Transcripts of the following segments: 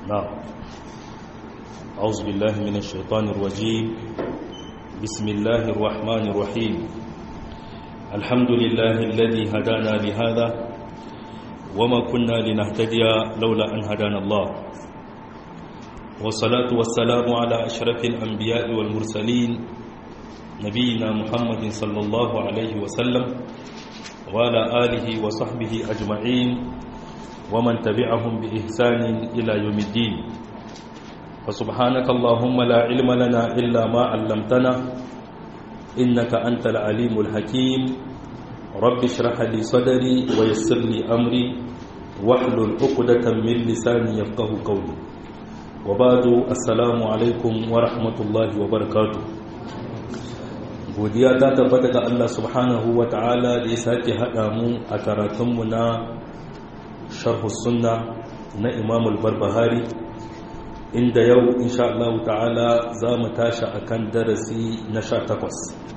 نعم أعوذ بالله من الشيطان الرجيم بسم الله الرحمن الرحيم الحمد لله الذي هدانا لهذا وما كنا لنهتدي لولا أن هدانا الله والصلاة والسلام على أشرف الأنبياء والمرسلين نبينا محمد صلى الله عليه وسلم وعلى آله وصحبه أجمعين ومن تبعهم بإحسان إلى يوم الدين فسبحانك اللهم لا علم لنا إلا ما علمتنا إنك أنت العليم الحكيم رب اشرح لي صدري ويسر لي أمري واحلل عقدة من لساني يفقه قولي وبعد السلام عليكم ورحمة الله وبركاته godiya ta tabbata ga Allah subhanahu wa ta'ala da ya sake haɗa mu a karatunmu na sharhu sunna na imamul barbahari inda yau insha Allah ta'ala za mu tashi a kan darasi na sha takwas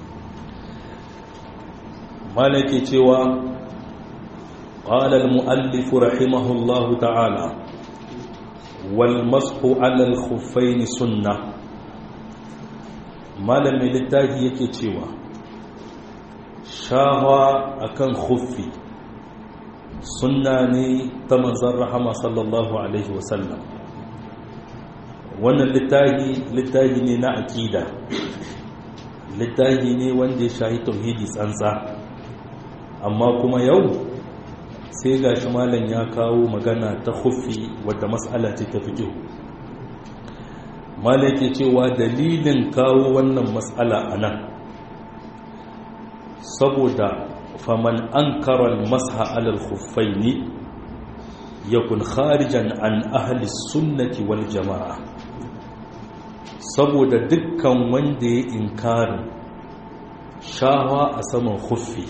malaki cewa ƙalal mu'allifu rahimahullahu ta'ala wal masku alal khuffaini sunna malamin littafi yake cewa shawa akan khuffi sunna ne ta manzan rahama sallallahu alaihi wasallam wannan littafi littafi ne na akida littafi ne wanda ya shahi tauhidi tsantsa amma kuma yau sai ga shi malam ya kawo magana ta khuffi wadda matsala ce ta fi malam ke cewa dalilin kawo wannan matsala a nan saboda faman an karon masha alal khuffaini yakun kharijan an ahli sunnati wal jama'a saboda dukkan wanda ya inkarin shawa a saman khuffi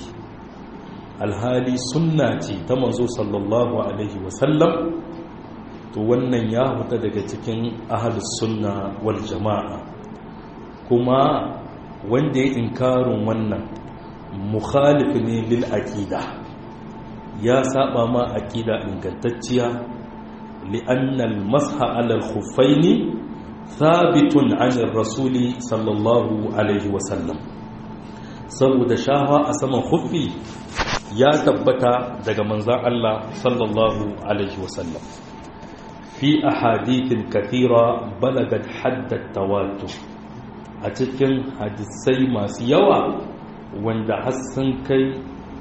alhali sunna ce ta manzo sallallahu alaihi wasallam to wannan ya fita daga cikin ahli sunna wal jama'a kuma wanda ya inkarin wannan mukhalif ne lil aqida ya saba ma aqida ingantacciya li'anna al masha ala al khuffaini thabitun 'an ar rasuli sallallahu alaihi wa sallam saboda shawa a saman khuffi ya tabbata daga manzon Allah sallallahu alaihi wa sallam fi ahadithin kathira balagat haddat tawatur a cikin hadisai masu yawa wanda hassan kai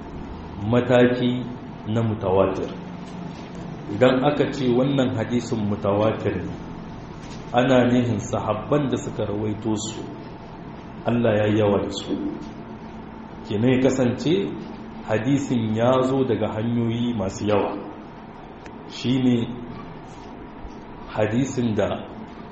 mataki na mutawatir idan aka ce wannan hadisin mutawatir ne ana nihin sahabban da suka rawaito su Allah ya yawa da su kenan kasance hadisin ya zo daga hanyoyi masu yawa shine hadisin da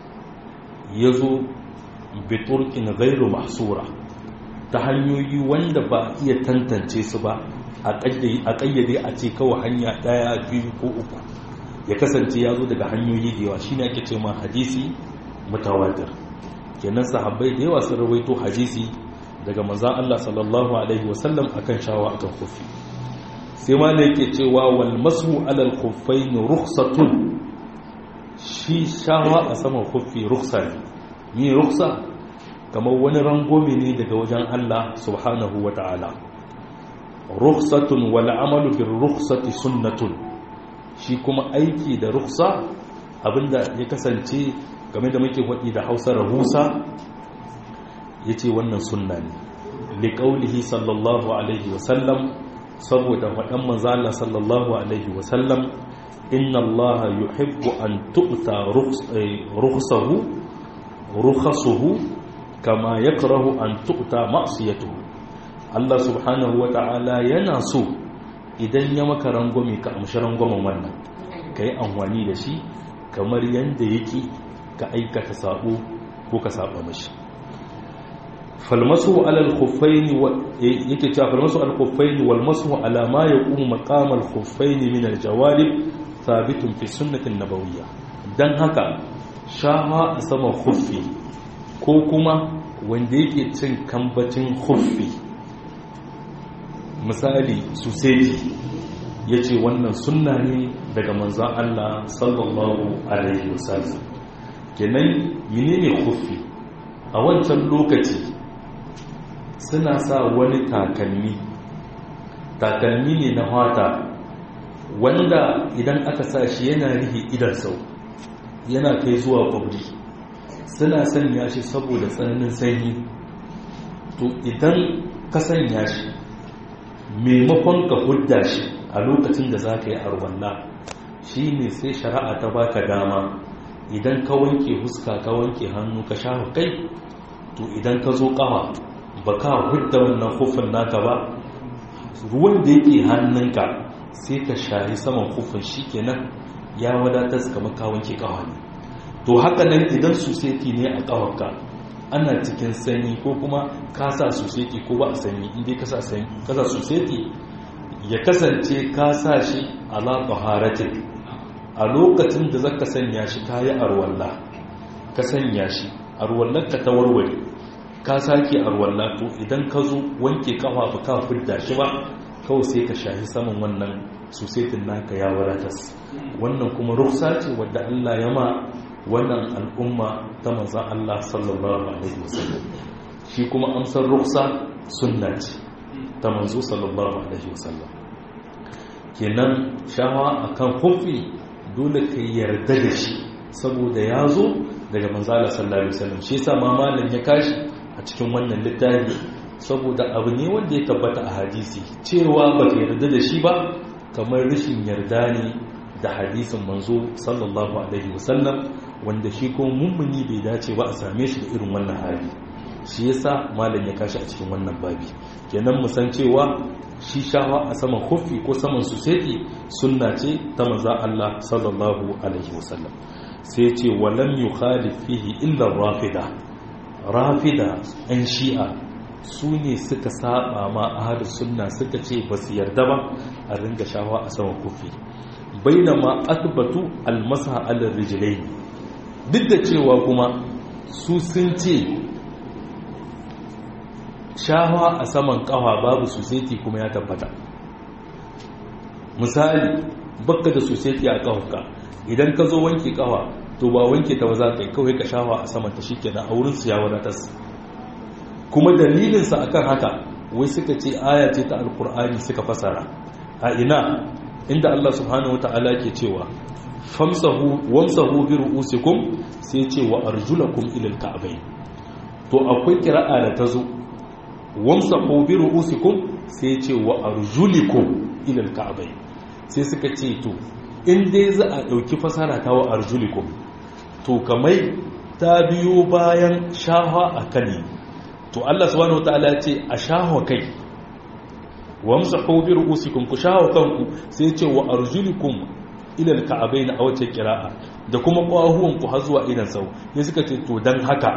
ya zo biturkin gairu mahsura ta hanyoyi wanda ba iya tantance su ba a ƙayyade a ce kawai hanya ɗaya biyu ko uku ya kasance ya zo daga hanyoyi da yawa shi ne ake ce ma hadisi mutawatir kenan sahabbai da yawa sun rawaito hadisi daga manzan Allah sallallahu alaihi wasallam akan shawa akan kufi sai ma ne yake cewa wal masu alal khuffain rukhsatun shi shawa a saman kufi rukhsa ne ni rukhsa kamar wani rangome ne daga wajen Allah subhanahu wa ta'ala rukhsatun wal amalu bir rukhsati sunnatun shi kuma aiki da rukhsa abinda ya kasance game da muke wadi da Hausa rahusa yace wannan sunna ne li qaulihi sallallahu alaihi wa sallam saboda wadan manzo Allah sallallahu alaihi wa sallam inna Allah yuhibbu an tu'ta rukhsahu rukhasuhu kama ya karahu an tukta ma'asiyatu Allah subhanahu wa ta'ala yana so idan ya maka rangwame ka amshi rangwamen wannan ka yi amfani da shi kamar yadda yake ka aikata sabo ko ka saba mashi falmasu alal khuffaini yake cewa falmasu al khuffaini wal masu ala ma yaqumu maqam al khuffaini min al jawarib thabitun fi sunnatin nabawiyya dan haka shaha a saman khuffi ko kuma wanda yake cin kambacin huffi misali suseji ya ce wannan sunna ne daga manzan Allah sallallahu alaihi wasallam kenan menene kufi a wancan lokaci suna sa wani takalmi takalmi ne na hata wanda idan aka sa shi yana rihe idan sau yana kai zuwa kwabri suna sanya shi saboda tsananin sanyi to idan ka sanya shi maimakon ka hudda shi a lokacin da za ka yi arwalla shi ne sai shari'a ta baka dama idan ka wanke huska ka wanke hannu ka sha kai to idan ka zo kawa ba ka hudda wannan hufin naka ba ruwan da yake hannunka sai ka shahi saman hufin shi kenan ya wadatar kamar ka wanke kawa ne to haka nan idan suseti ne a kawarka ana cikin sanyi ko kuma ka sa suseti ko ba a sanyi inda ka sa suseti ya kasance ka sa shi ala taharatin a lokacin da zaka sanya shi kayi arwalla ka sanya shi arwallar ka ta warware ka sake arwalla to idan ka zo wanke kafa ba ka fidda shi ba kawai sai ka shahi saman wannan susetin naka ya wadatas wannan kuma ruksa ce wadda Allah ya ma wannan al'umma ta manzan Allah sallallahu alaihi wasallam shi kuma amsar ruksa sunna ce ta manzo sallallahu alaihi wasallam kenan shawa akan hufi dole ka yarda da shi saboda ya zo daga manzala sallallahu alaihi wasallam shi yasa ma malam ya kashi a cikin wannan littafi saboda abu ne wanda ya tabbata a hadisi cewa ba ka yarda da shi ba kamar rashin yarda ne da hadisin manzo sallallahu alaihi wasallam wanda shi kuma mummuni bai dace ba a same shi da irin wannan hali shi yasa malam ya kashi a cikin wannan babi kenan mu san cewa shi shawa a saman hufi ko saman suseti sunna ce ta manzo Allah sallallahu alaihi wasallam sai ce walam yukhalif fihi illa rafida rafida an shi'a su ne suka saba ma ahadu sunna suka ce ba su yarda ba a ringa shawa a saman hufi bainama athbatu almasa ala rijlayn duk da cewa kuma su sun ce shawa a saman kafa babu suseti kuma ya tabbata misali bakka da suseti a kafanka idan ka zo wanke kafa to ba wanke ta ba za ka yi kawai ka shawa a saman ta shikenan a wurin su ya wadatas kuma dalilinsa akan haka wai suka ce aya ce ta alkur'ani suka fasara a ina inda Allah subhanahu wata'ala ke cewa famsahu wamsahu bi ru'usikum sai ce wa arjulakum ila alka'bayn to akwai kira'a da tazo wamsahu bi ru'usikum sai ce wa arjulikum ila alka'bayn sai suka ce to in dai za a dauki fasara ta wa arjulikum to kamai ta biyo bayan shaha akali to Allah subhanahu wata'ala ce a shaho kai wamsahu bi ru'usikum ku shaho kanku sai ce wa arjulikum ila alka'abain a wace kira'a da kuma kwahuwan ku har zuwa idan sau ya suka ce to dan haka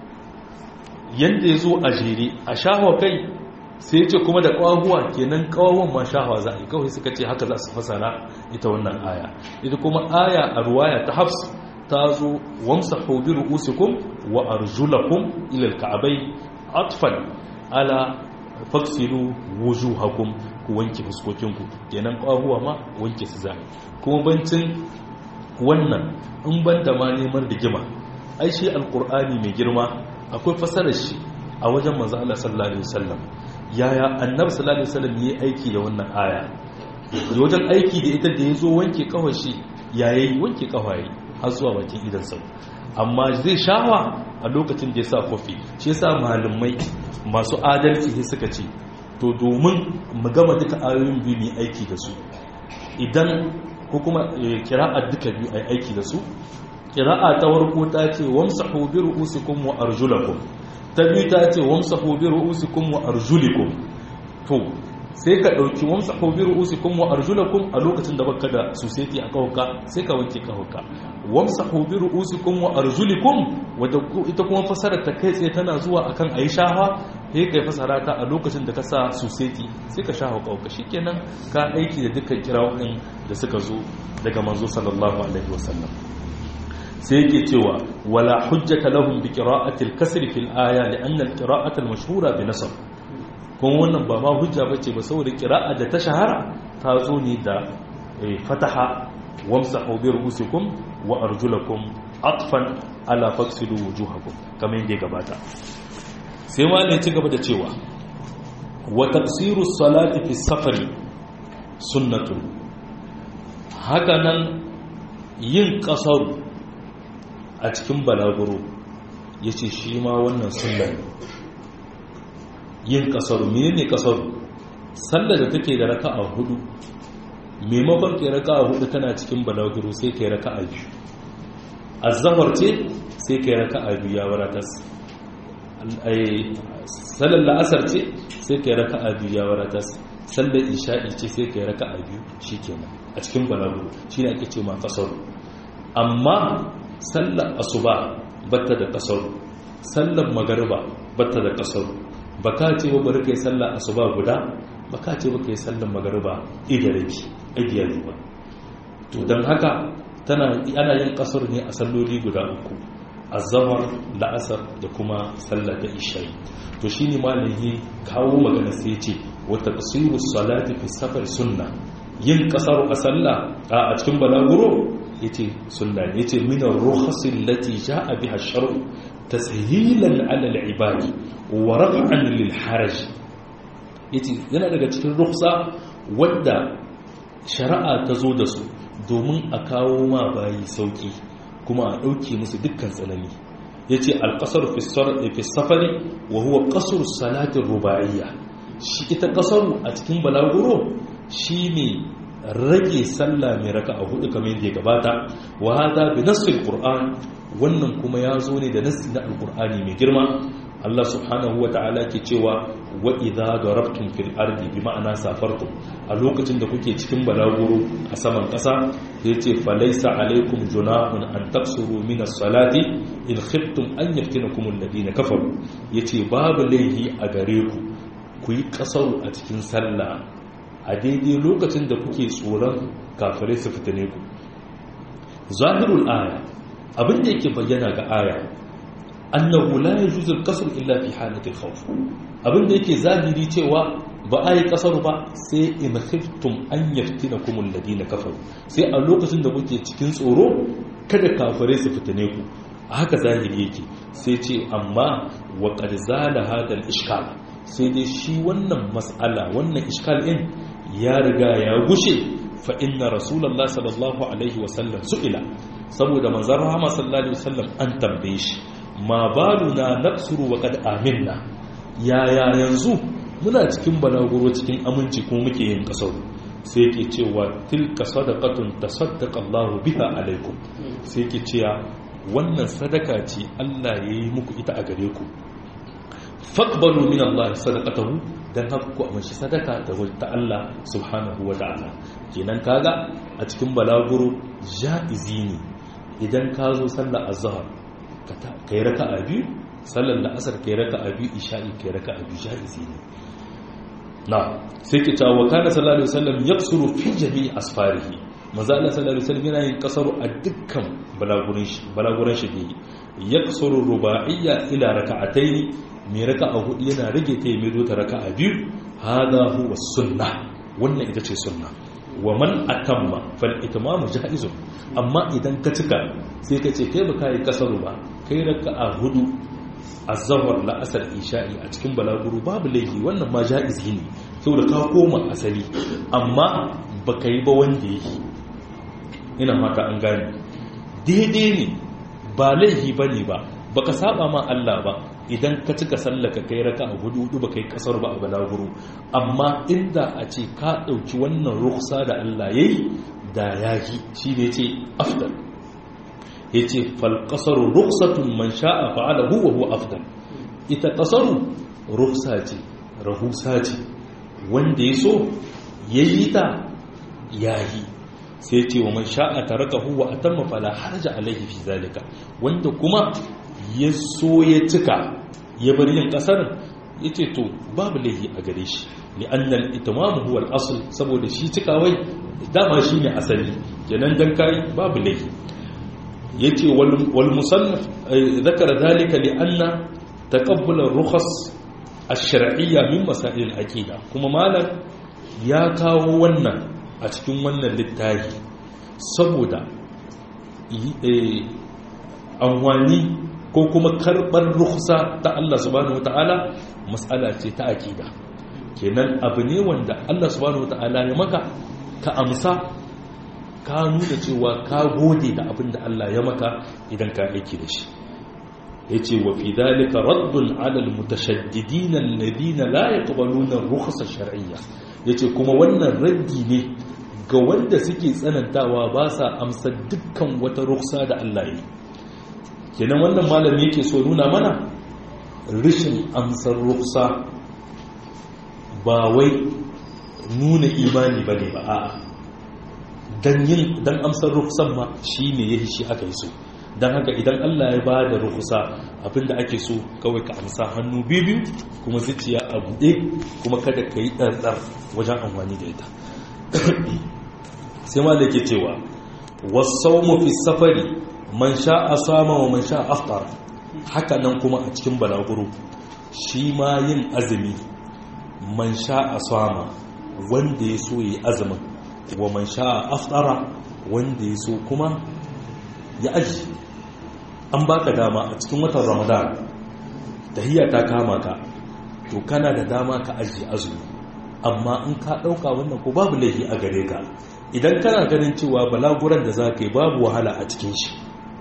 yanda yazo a jere a shaho kai sai ce kuma da kwahuwa kenan kwahuwan ma shaho za a kawai suka ce haka za su fasara ita wannan aya ita kuma aya a ruwaya ta hafs ta zo wamsahu bi ru'usikum wa arjulakum ila alka'abain atfan ala faksilu wujuhakum ku wanke fuskokinku kenan kwahuwa ma wanke su zai kuma bancin wannan in banda ma neman rigima ai shi alqur'ani mai girma akwai fasarar shi a wajen manzo Allah sallallahu alaihi wasallam yaya annabi sallallahu alaihi wasallam yayi aiki da wannan aya wajen aiki da ita da yazo wanke kawashi yayi wanke kawaye har zuwa bakin idan sau amma zai shawa a lokacin da ya sa kofi shi ya sa malamai masu adalci ne suka ce to domin mu gama duka ayoyin biyu mai aiki da su idan ko kuma kira'a duka biyu a aiki da su kira'a ta warko ta ce wamsahu bi ru'usikum wa arjulakum ta biyu ta ce wamsahu bi ru'usikum wa arjulikum to sai ka ɗauki wamsa hobi ru'usikum wa arjulakum a lokacin da baka da suseti a kawuka sai ka wanke kawuka wamsa hobi ru'usikum wa arjulikum wadda ita kuma fasara ta kai tsaye tana zuwa akan ayi shafa sai kai fasara ta a lokacin da ka sa suseti sai ka shafa kawuka shikenan ka aiki da dukkan kirawoyin da suka zo daga manzo sallallahu alaihi wasallam sai yake cewa wala hujjata lahum bi qira'ati al-kasr fil aya li anna al-qira'ata al-mashhura bi nasab kuma wannan ba ma hujja bace ba saboda qira'a da ta shahara ta zo ne da fataha wamsahu bi ru'usikum wa arjulakum atfan ala faksilu wujuhakum kamar yadda gabata sai wani ci gaba da cewa wa tafsiru salati fi safari sunnatun hakanan yin kasaru a cikin balaguro yace shi ma wannan sunna ne yin kasaru menene kasaru sallar da take da raka'a hudu maimakon kai raka'a hudu tana cikin balaguro sai kai raka'a biyu azzahar ce sai kai raka'a biyu ya wadatar sallar la'asar ce sai kai raka'a biyu ya wadatar sallar isha'i ce sai kai raka'a biyu shikenan a cikin balaguro shine ake ce ma kasaru amma sallar asuba batta da kasaru sallar magariba batta da kasaru baka ce ba bari kai sallar asuba guda baka ce ba kai sallar magariba idarabi idiyar ba to don haka tana ana yin kasar ne a salloli guda uku azhar la'asar da kuma sallar da isha'i to shine malami kawo magana sai ce wa taqsiru salati fi safar sunna yin kasar a sallah a cikin balaguro yace sunna ne yace min ar-rukhas allati jaa biha ash-shar'u tashilan 'ala al-ibadi wa raf'an lil haraj yace yana daga cikin rukhsa wadda shari'a ta zo da su domin a kawo ma bayi sauki kuma a ɗauke musu dukkan tsanani ya ce alƙasar fi safari wa huwa ƙasar salatin ruba'iyya shi ita ƙasaru a cikin balaguro shi ne rage sallah mai raka a hudu kamar yadda ya gabata wa hada bi nassil qur'an wannan kuma ya zo ne da nassi na alqur'ani mai girma Allah subhanahu wa ta'ala ke cewa wa idza darabtum fil ardi bi ma'ana safartum a lokacin da kuke cikin balaguro a saman ƙasa yace falaysa alaykum junahun an taqsuru min as-salati in khiftum an yaftinakum alladhina kafaru yace babu laihi a gare ku ku yi kasaru a cikin sallah a daidai lokacin da kuke tsoron kafirai su fitane ku zahirul aya abin da yake bayyana ga aya annahu la yajuzu al-qasr illa fi halati al-khawf abinda yake zahiri cewa ba a yi kasar ba sai in khiftum an yaftinakum alladina kafaru sai a lokacin da kuke cikin tsoro kada kafare su fitane ku haka zahiri yake sai ce amma wa qad zala hada al-ishkal sai dai shi wannan mas'ala wannan ishkal din ya riga ya gushe fa inna rasulullah sallallahu alaihi wasallam su'ila saboda manzon rahama sallallahu alaihi wasallam an tambaye shi ma baluna naqsuru wa qad aminna yaya yanzu muna cikin balaguro cikin aminci kuma muke yin kasar sai ke cewa tilka sadaqatun tasaddaqa Allahu biha alaikum sai ke cewa wannan sadaka ce Allah yayi muku ita a gare ku faqbalu min Allah sadaqatahu dan haka ku amince sadaka da ta Allah subhanahu wa ta'ala kenan kaga a cikin balaguro jaizi ne idan ka zo sallar azhar ka yi raka a biyu sallar la'asar ka yi raka a biyu isha'i ka yi raka a biyu sha'izi ne na sai ke cewa kana sallallahu alaihi wasallam yaksuru fi jami'i asfarihi maza Allah sallallahu alaihi wasallam yana yin kasaru a dukkan balagurin shi balagurin shi ne yaksuru ruba'iyya ila raka'atayn mai raka'a hudu yana rage ta mai zo ta raka'a biyu hada huwa sunna wannan ita ce sunna wa man atamma fal itmamu jaizun amma idan ka cika sai ka ce kai baka yi kasaru ba kai raka'a hudu azhar la asar isha'i a cikin balaguru babu laifi wannan ma jaizi ne saboda ka koma asali amma baka yi ba wanda yake ina mata an gane daidai ne ba laifi bane ba baka saba ma Allah ba idan ka cika sallaka kai raka a hudu hudu baka yi kasar ba a balaguro amma inda a ce ka ɗauki wannan ruksa da Allah ya yi da ya yi shi ne ce afdal ya ce falƙasaru ruksatun man sha'a fa'ala huwa huwa afdal ita ƙasaru ruksa ce rahusa ce wanda ya so ya yi ta ya yi sai ce wa man sha'a ta raka huwa a tamma fala harja alaihi fi zalika wanda kuma ya so ya cika ya bar yin kasar ya ce to babu laihi a gare shi li'annal itimamu huwa al-asl saboda shi cikawai dama shine asali kenan dan kai babu laihi yace wal musannaf zakara dhalika li'anna taqabbul ar-rukhas ash-shar'iyya min masail al-aqida kuma malam ya kawo wannan a cikin wannan littafi saboda amfani ko kuma karɓar rukhsa ta Allah subhanahu wata'ala matsala ce ta aƙida kenan abu ne wanda Allah subhanahu wata'ala ya maka ka amsa ka nuna cewa ka gode da abin da Allah ya maka idan ka aiki da shi ya ce wa fi dalika raddun alal mutashaddidina alladhina la yaqbaluna rukhsa shar'iyya yace kuma wannan raddi ne ga wanda suke tsanantawa ba sa amsa dukkan wata rukhsa da Allah ya yi kenan wannan malami yake so nuna mana rishin amsar rukhsa ba wai nuna imani bane ba a'a dan yin dan amsar rukhsan ma shine yayi shi aka yi so dan haka idan Allah ya ba da rukhsa abinda ake so kawai ka amsa hannu biyu kuma zuciya a buɗe kuma kada ka yi ɗarɗar wajen amfani da ita sai ma da ke cewa wasau fi safari man sha a sama wa man sha aftar haka nan kuma a cikin balaguro shi ma yin azumi man sha a sama wanda ya so yi azumin wa man sha a aftara wanda ya so kuma ya aji an baka dama a cikin watan ramadan tahiyya ta kama ka to kana da dama ka aji azumi amma in ka ɗauka wannan ko babu laifi a gare ka idan kana ganin cewa balaguran da za ka yi babu wahala a cikin shi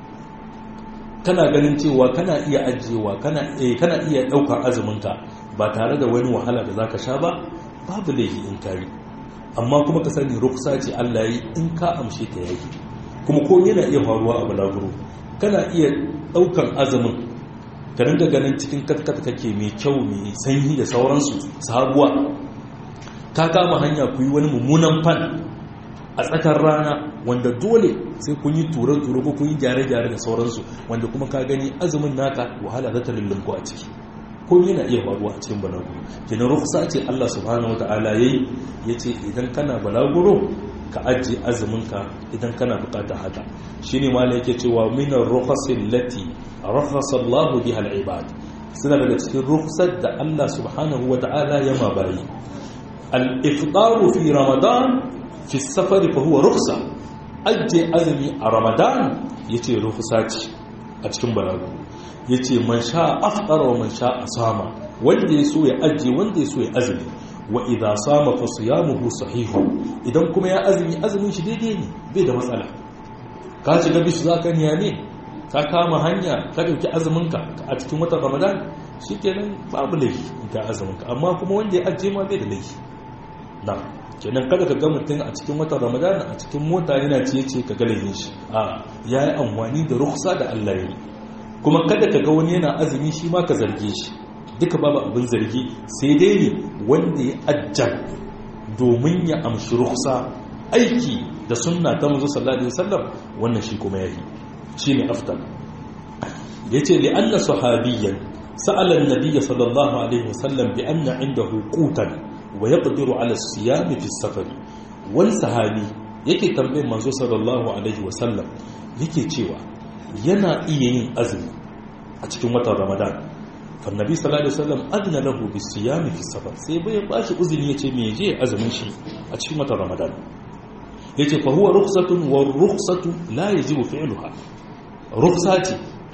kana ganin cewa kana iya ajiyewa kana iya ɗaukar azuminka ba tare da wani wahala da za ka sha ba babu laifi in kari amma kuma ka sani ruksa ce allah yi in ka amshe ta yaki kuma ko yana iya faruwa a balaguro kana iya ɗaukar azumin ka ringa ganin cikin katkata kake mai kyau mai sanyi da sauransu sabuwa ka kama hanya ku yi wani mummunan fan a tsakar rana wanda dole sai kun yi ture-ture ko kun yi gyare-gyare da sauransu wanda kuma ka gani azumin naka wahala za ta lullunku a ciki ko yana iya faruwa a cikin balaguro kenan ruksa ce Allah subhanahu wata'ala yayi yace idan kana balaguro ka ajiye azuminka idan kana bukatar haka shine mala yake cewa minar rukhasil lati rakhasa Allahu biha al-ibad suna daga cikin rukhsar da Allah subhanahu wata'ala ya ma bayi al-iftaru fi ramadan fi safari fa huwa rukhsa ajiye azumi a ramadan yace rukhsa ce a cikin balaguro yace man sha afṭara wa man sha asama wanda ya so ya ajiye wanda ya so ya azumi wa idha sama fa siyamuhu sahihu idan kuma ya azumi azumin shi daidai ne bai da matsala ka shiga bisu zaka niya ne ka kama hanya ka dauki azumin ka a cikin watan ramadan shikenan babu laifi in ka azumin ka amma kuma wanda ya ajiye ma bai da laifi na kenan kada ka ga mutum a cikin watan ramadan a cikin mota yana ciye ce ka ga laifin shi a yayi amfani da rukhsa da Allah ya yi kuma kada ka ga wani yana azumi shi ma ka zarge shi duka babu abin zargi sai dai ne wanda ya ajjan domin ya amshi ruksa aiki da sunna ta manzo sallallahu alaihi wasallam wannan shi kuma yayi shine afdal yace li anna sahabiyyan sa'ala an-nabiy sallallahu alaihi wasallam bi anna indahu qutan wa yaqdiru ala as-siyam fi as-safar wal sahabi yake tambayin manzo sallallahu alaihi wasallam yake cewa yana iya yin azumi a cikin watan ramadan fannabi sallallahu alaihi wasallam adna lahu bisiyam fi safar sai bai bashi uzuri yace me je azumin shi a cikin watan ramadan yace fa huwa rukhsatun wa rukhsatu la yajibu fi'luha rukhsati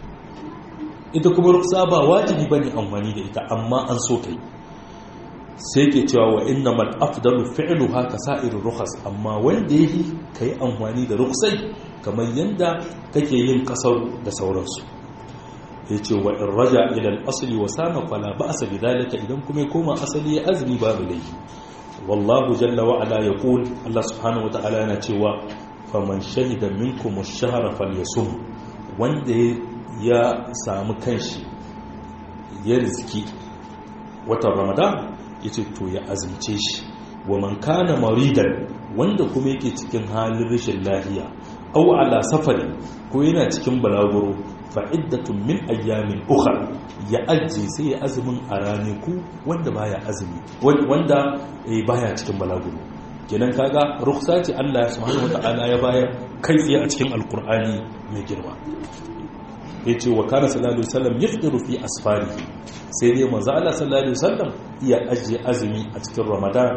ita kuma rukhsa ba wajibi bane amfani da ita amma an so kai sai ke cewa wa innamal afdalu fi'luha ka sa'irur rukhas amma wanda yake kai amfani da rukhsai kamar yanda kake yin kasar da sauransu ya ce wa in raja ilal asali wa sama fala ba asa bi dalika idan kuma ya koma asali ya azumi babu laifi wallahu jalla wa ala yaqul Allah subhanahu wa ta'ala yana cewa faman shahida minkum ash-shahra falyasum wanda ya samu kanshi ya rizki watan ramadan yace to ya azumce shi wa man kana maridan wanda kuma yake cikin halin rashin lafiya au ala safari ko yana cikin balaguro fa'iddatun min ayyamin ukhra ya ajiye sai ya azumin a ranaku wanda baya azumi wanda baya cikin balaguro kenan kaga ruksa ce Allah subhanahu wata'ala ya bayar kai tsaye a cikin alkur'ani mai girma yace wa kana sallallahu alaihi wasallam yafdiru fi asfarihi sai dai manzo Allah sallallahu alaihi wasallam iya ajiye azumi a cikin ramadan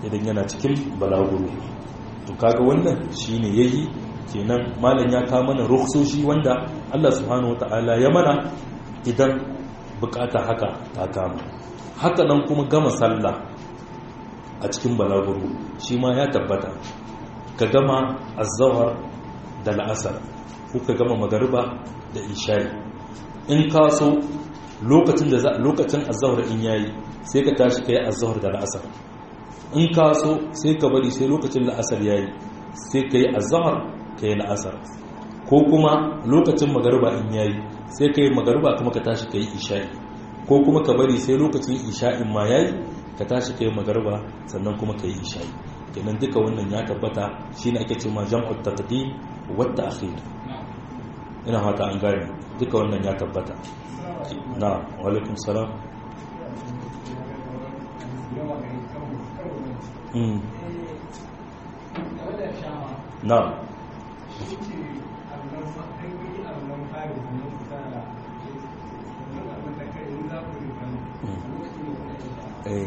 idan yana cikin balaguro to kaga wannan shine yayi kenan malam ya kawo mana rukhsoshi wanda Allah subhanahu wataala ya mana idan bukata haka ta kama haka nan kuma gama sallah a cikin balaguro shi ma ya tabbata ka gama azawar da la'asar ko ka gama magariba da isha'i in ka so lokacin da lokacin azawar in yayi sai ka tashi kai azawar da la'asar in ka so sai ka bari sai lokacin la'asar yayi sai ka yi azawar ka yi la'asar ko kuma lokacin magariba in yayi sai ka yi magariba kuma ka tashi ka yi isha'i ko kuma ka bari sai lokacin isha'in ma yayi ka tashi ka yi magariba sannan kuma ka yi isha'i kenan duka wannan ya tabbata shine ake cewa jam'ut taqdim wa ta'khir ina fata an gane duka wannan ya tabbata na wa alaikum salam mm na eh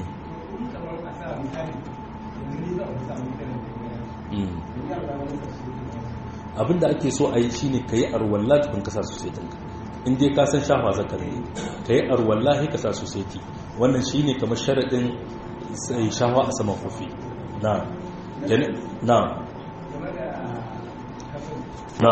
abinda ake so a yi shi ne ka yi arwallah tukun kasa sosaitinka inda ka san shafa zaka ne ka yi arwallah ka sa sosaiti wannan shi ne kamar sharaɗin shafa a saman kofi na na na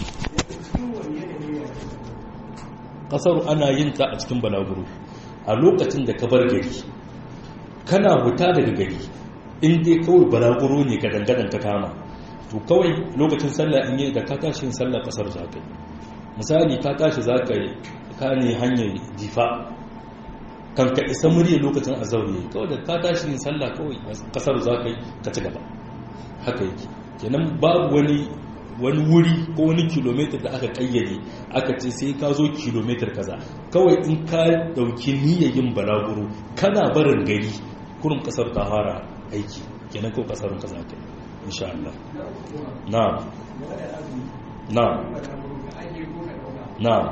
ƙasar ana yin ta a cikin balaguro a lokacin da ka bar gari kana huta daga gari in dai kawai balaguro ne ka dangadan ka kama to kawai lokacin sallah in yi da ka tashi yin sallah kasar za ka yi misali ka tashi za ka yi ka ne hanyar jifa kan ka isa murya lokacin azauri kawai da ka tashi yin sallah kawai kasar za ka yi ka ci gaba haka yake kenan babu wani wani wuri ko wani kilomitar da aka kayyade aka ce sai ka zo kilomitar kaza kawai in ka dauki niyyayin balaguro kana barin gari kurum kasar ta fara aiki kenan ko kasarun kaza kai insha Allah na'am na'am na'am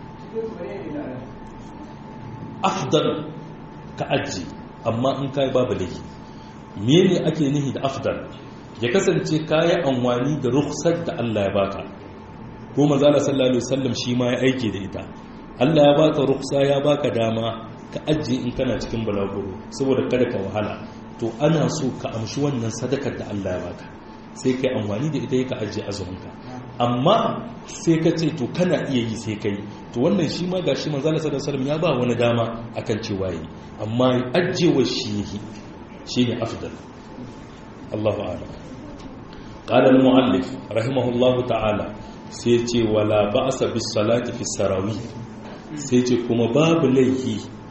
afdal ka aji amma in kai babu laifi mene ake nihi da afdal ya kasance kayi anwani da rukhsar da Allah ya baka ko manzo Allah sallallahu alaihi wasallam shi ma ya aike da ita Allah ya baka rukhsa ya baka dama ka aji in kana cikin balaguro saboda kada ka wahala to ana so ka amshi wannan sadakar da Allah ya baka sai kai amfani da ita ka ajiye azuminka amma sai ka ce to kana iya yi sai kai to wannan shi ma gashi manzo Allah sallallahu alaihi wasallam ya ba wani dama akan cewa yi amma ajiyewa shi yake shine afdal Allahu a'lam qala al-mu'allif rahimahullahu ta'ala sai ce wala ba'sa bis salati fi sarawi sai ce kuma babu laifi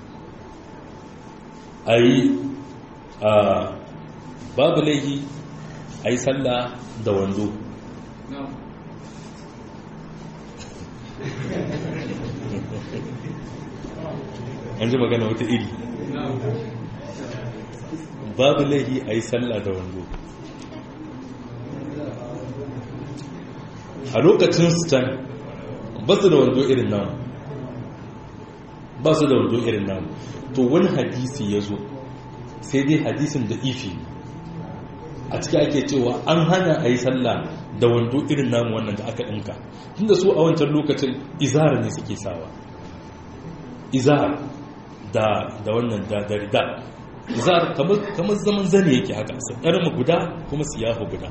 ayi babu laifi a yi sallah da wando an ji magana wata iri babu laifi a yi sallah da wando a lokacin stan ba su da wando irin namu ba su da wando irin namu to wani hadisi ya zo sai dai hadisin da ifi a ciki ake cewa an hana a yi sallah da wando irin namu wannan da aka ɗinka tunda su a wancan lokacin izara ne suke sawa izara da da wannan da da rida izara kamar zaman zane yake haka su ɗarma guda kuma su yafa guda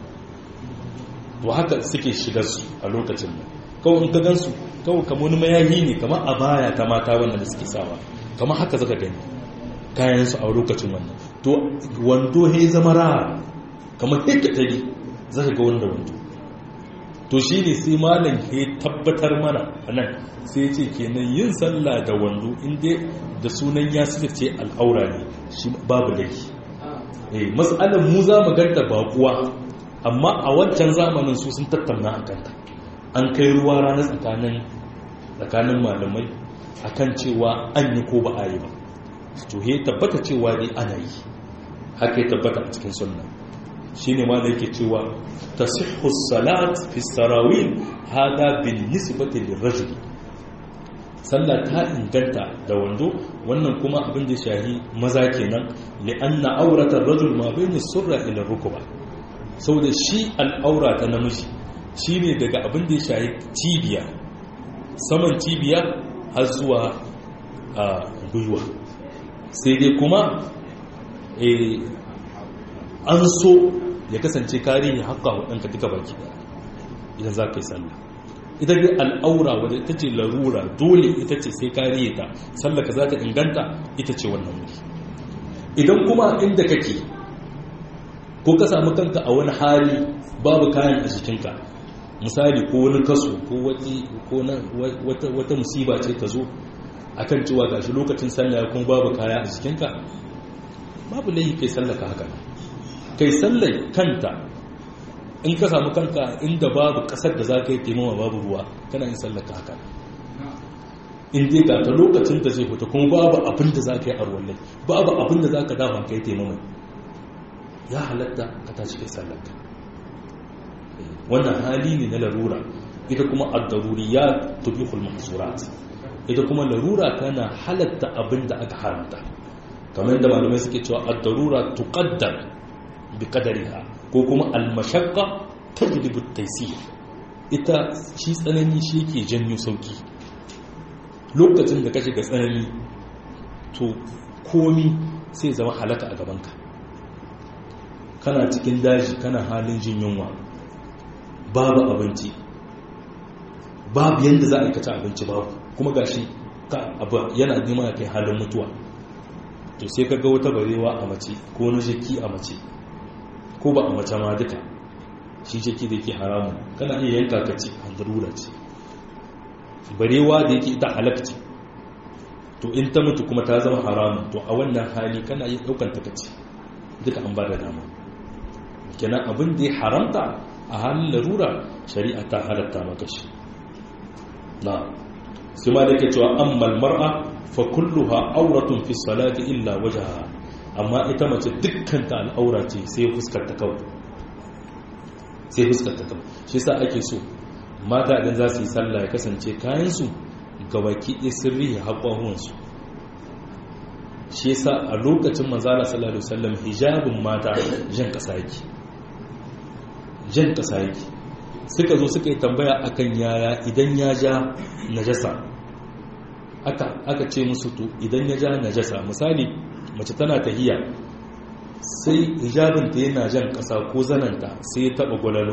to haka suke shiga su a lokacin nan kawai in ka gansu kawai kamar wani mayayi ne kamar a baya ta mata wannan da suke sawa kamar haka zaka gani kayansu a lokacin wannan to wando he zama raha kamar hekatari za ka ga wanda wando to shi ne sai malam he tabbatar mana a nan sai ce kenan yin sallah da wando inda da sunan ya suka ce al'aura ne shi babu laifi eh matsalar mu za mu ganta bakuwa amma a wancan zamanin su sun tattauna a kanta an kai ruwa rana tsakanin tsakanin malamai akan cewa an yi ko ba a yi ba to he tabbata cewa dai ana yi haka ya tabbata a cikin sunna shine ma da yake cewa tasihhu salat fi sarawin hada bin nisbati lirajuli sallah ta inganta da wando wannan kuma abin da shahi maza kenan li'anna auratar rajul ma bayna surra ila rukuba saboda shi al'aura ta namiji shine daga abin da ya shahi cibiya saman cibiya har zuwa a gwiwa sai dai kuma an so ya kasance kare ya haƙa waɗanka duka baki idan za ka yi sallah ita dai al'aura wadda ita ce larura dole ita ce sai kare ta sallaka za ta inganta ita ce wannan wuri idan kuma inda kake ko ka samu kanka a wani hali babu kayan a jikinka misali ko wani kaso ko wata musiba ce ta zo akan cewa gashi lokacin sallah kuma babu kaya a jikinka babu laifi kai sallaka haka kai sallai kanta in ka samu kanka inda babu kasar da za ka yi taimawa babu ruwa kana yin sallaka haka in dai ga ta lokacin da zai fita kuma babu abin da za ka yi a ruwan babu abin da za ka dama ka yi taimawa ya halatta ka tashi kai sallaka wannan hali ne na larura ita kuma ad-daruriyya tubihul mahzurat ita kuma larura tana halatta abin da aka haramta kamar yadda malamai suke cewa ad-darura tuqaddar bi qadariha ko kuma al-mashaqqa tajlibu at-taysir ita shi tsanani shi yake janyo sauki lokacin da ka shiga tsanani to komi sai zama halaka a gabanka kana cikin daji kana halin jin yunwa babu abinci babu yadda za a aikace abinci babu kuma gashi yana nema ya kai halin mutuwa to sai ka ga wata barewa a mace ko wani jiki a mace ko ba a mace ma duka shi jiki da yake haramun kana iya yanka ka ci a darura ce barewa da yake ita halakci to in ta mutu kuma ta zama haramun to a wannan hali kana iya daukan ta kaci duka an ba da dama kenan abin da ya haramta a halin larura shari'a ta halatta maka shi na sai ma da ke cewa ammal mar'a fa kulluha auratun fi salati illa wajhaha amma ita mace dukkan ta al'aura ce sai fuskar ta kawai sai fuskar ta kawai shi yasa ake so mata idan za su yi sallah ya kasance kayan su ga baki ɗaya sirri ya haƙwahuwan su shi yasa a lokacin manzala sallallahu alaihi wasallam hijabin mata jan kasa yake jan kasa yake suka zo suka yi tambaya akan yaya idan ya ja najasa aka aka ce musu to idan ya ja najasa misali mace tana tahiya sai hijabin ta yana jan kasa ko zananta sai ya taba gwalalo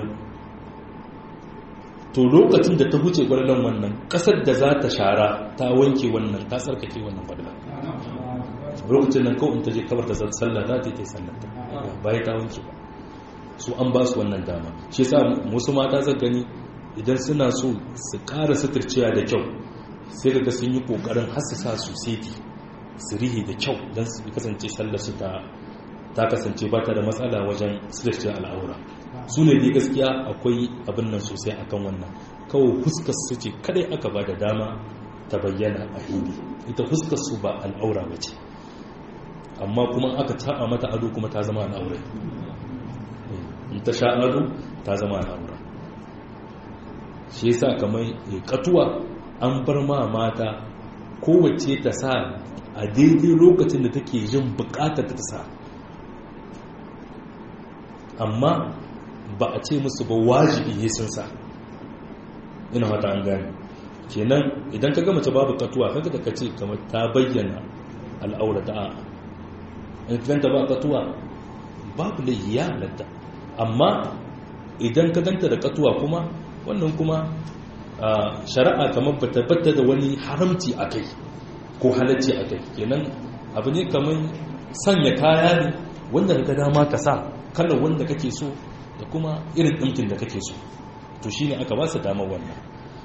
to lokacin da ta huce gwalalon wannan kasar da za ta shara ta wanke wannan ta tsarkake wannan gwalalan lokacin nan kawai ta je kabar da sallah za ta yi sallata bayan ta wanke ba su an ba su wannan dama shi sa musu mata zan gani idan suna so su ƙara suturciya da kyau sai ga sun yi ƙoƙarin hassasa su seti su rihi da kyau don su kasance sallar su ta ta kasance ba ta da matsala wajen suturciya al'aura su ne dai gaskiya akwai abin nan sosai akan wannan kawai fuskar su ce kadai aka ba da dama ta bayyana a hili ita fuskar su ba al'aura ba ce amma kuma aka taɓa mata ado kuma ta zama al'aura in ta sha ado ta zama al'aura shi yasa kamar katuwa an bar ma mata kowace ta sa a daidai lokacin da take jin bukatar ta sa amma ba a ce musu ba wajibi ne sun sa ina mata an gane kenan idan ka gama babu katuwa kaga da kace kamar ta bayyana al'aura ta in ta ba katuwa babu lahiya halatta amma idan ka ganta da katuwa kuma wannan kuma shari'a kamar bata bata da wani haramci a kai ko halacci a kai kenan abu ne kamar sanya kaya ne wanda ka dama ka sa kalar wanda kake so da kuma irin ɗinkin da kake so to shi ne aka ba su damar wannan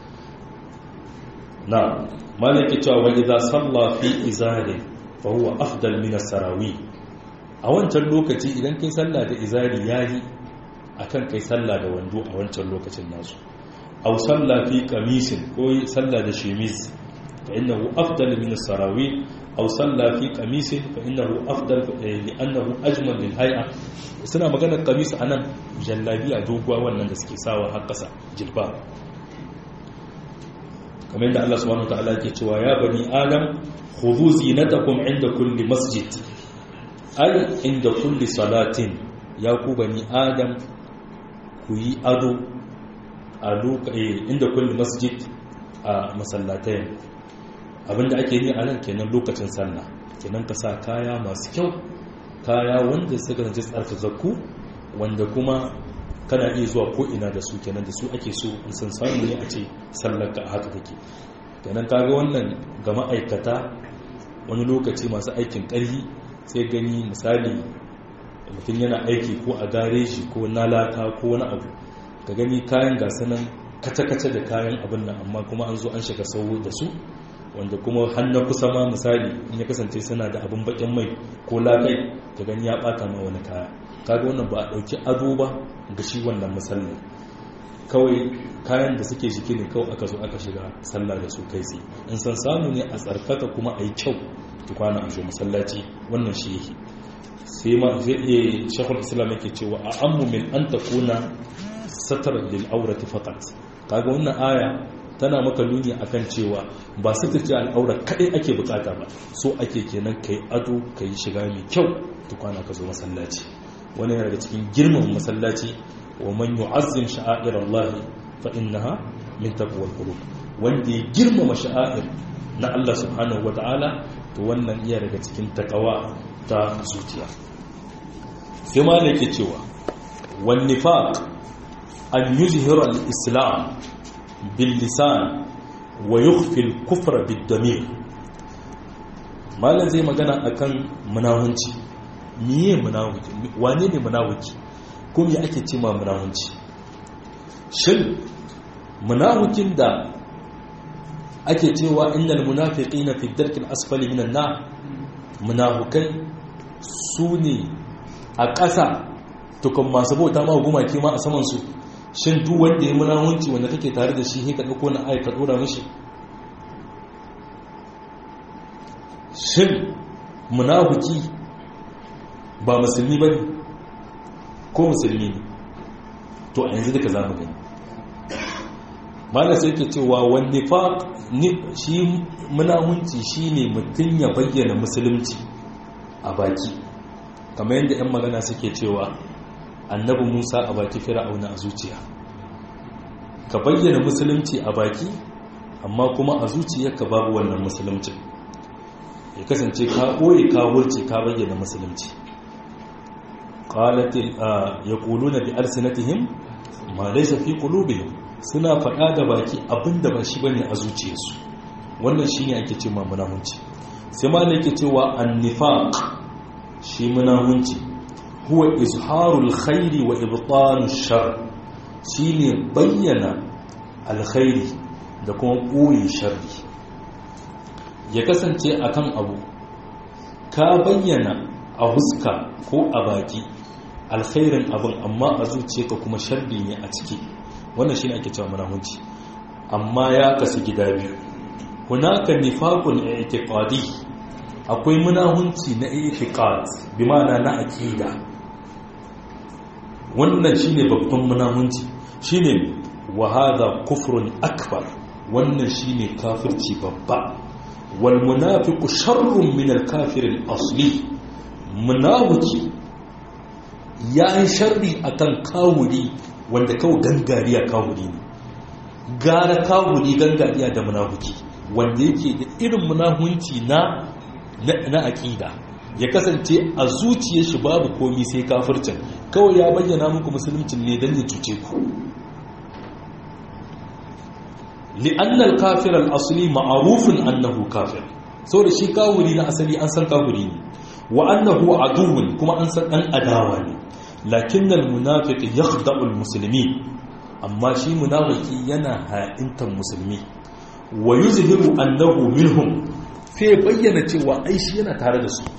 na malaki cewa wani za salla fi izari fa huwa afdal min sarawi a wancan lokaci idan kai sallah da izari yayi akan kai sallah da wando a wancan lokacin nasu aw salla fi qamisin ko salla da shemis fa innahu afdal min as-sarawi aw salla fi qamisin fa innahu afdal li annahu ajmal lil hay'a suna magana qamis anan jallabiya doguwa wannan da suke sawa har kasa jilba kamar yadda Allah subhanahu wataala ke cewa ya bani adam khudhu zinatakum inda kulli masjid ay inda kulli salatin ya ku bani adam ku yi ado a inda kulli masjid a masallatai abinda ake yi a nan kenan lokacin sallah kenan ka sa kaya masu kyau kaya wanda suka zance tsarkakakku wanda kuma kana iya zuwa ko ina da su kenan da su ake so in san samu ne a ce sallar ka haka take kenan kaga wannan ga ma'aikata wani lokaci masu aikin ƙarfi sai gani misali mutum yana aiki ko a gareji ko na laka ko wani abu ka gani kayan gasa nan kace-kace da kayan abin nan amma kuma an zo an shiga sau da su wanda kuma hannun kusa ma misali in ya kasance suna da abin bakin mai ko lakai ka gani ya bata ma wani kaya kaga wannan ba a dauki ado ba ga shi wannan musallin kawai kayan da suke jiki ne kawai aka zo aka shiga sallah da su kai tsaye in san samu ne a tsarkaka kuma a yi kyau tukwana a zo masallaci wannan shi yake sai ma zai iya shakul islam yake cewa a ammu min an takuna satar lil aurati faqat kaga wannan aya tana maka nuni akan cewa ba su tace al'aura kadai ake bukata ba so ake kenan kai ado kai shiga mai kyau tukwana ka zo masallaci wani yana daga cikin girman masallaci wa man yu'azzim sha'air Allah fa innaha min taqwal qulub wanda ya girmama sha'air na Allah subhanahu wata'ala to wannan iya daga cikin takawa ta zuciya sai ma da yake cewa wan nifaq an yuzhira al-islam bil lisan wa yukhfi al-kufra bid damir malan zai magana akan munawunci miye munawuki wane ne munawuki ko me ake ce ma munawunci shin munawukin da ake cewa innal munafiqina fi darkil asfali minan nar munafukai su ne a ƙasa tukun masu bauta ma gumaki ma a saman su shin duk wanda ya munawunci wanda kake tare da shi sai ka dauko na ayi ka dora mishi shin munafiki ba musulmi ba ne ko musulmi ne to a yanzu duka za mu gani mana sai ke cewa wani fa shi munahunci shi ne mutum ya bayyana musulunci a baki kamar yadda 'yan magana suke cewa annabi musa a baki fir'auna a zuciya ka bayyana musulunci a baki amma kuma a zuciyarka babu wannan musulunci ya kasance ka ɓoye ka wurce ka bayyana musulunci قالت يقولون بألسنتهم ما ليس في قلوبهم suna faɗa da baki abinda ba shi bane a zuciyarsu wannan shine ake cewa munahunci sai ma ne yake cewa annifaq shi munahunci huwa izharul khairi wa ibtanu shar shine bayyana alkhairi da kuma ɓoye sharri ya kasance akan abu ka bayyana a huska ko a baki alkhairin abin amma a zuciyarka kuma sharri ne a ciki wannan shine ake cewa munafiki amma ya kasu gida biyu hunaka nifaqun i'tiqadi akwai munahunci na i'tiqad bi ma'ana na aqida wannan shine babban munahunci shine wa hadha kufrun akbar wannan shine kafirci babba wal munafiqu sharrun min al kafir al asli munafiki ya yi sharri a kan kawuri wanda kawo gangariya kawuri ne gara kawuri gangariya da munafuki wanda yake da irin munahunci na na aƙida ya kasance a zuciyar shi babu komi sai kafircin kawai ya bayyana muku musuluncin ne don ya cuce ku li'annal kafir al-asli ma'arufin annahu kafir saboda shi kawuri na asali an san kawuri ne wa annahu aduwwun kuma an san dan adawa ne lakinnal munafiq yakhda'u almuslimin amma shi munafiki yana ha'intan musulmi wa yuzhiru annahu minhum sai bayyana cewa ai shi yana tare da su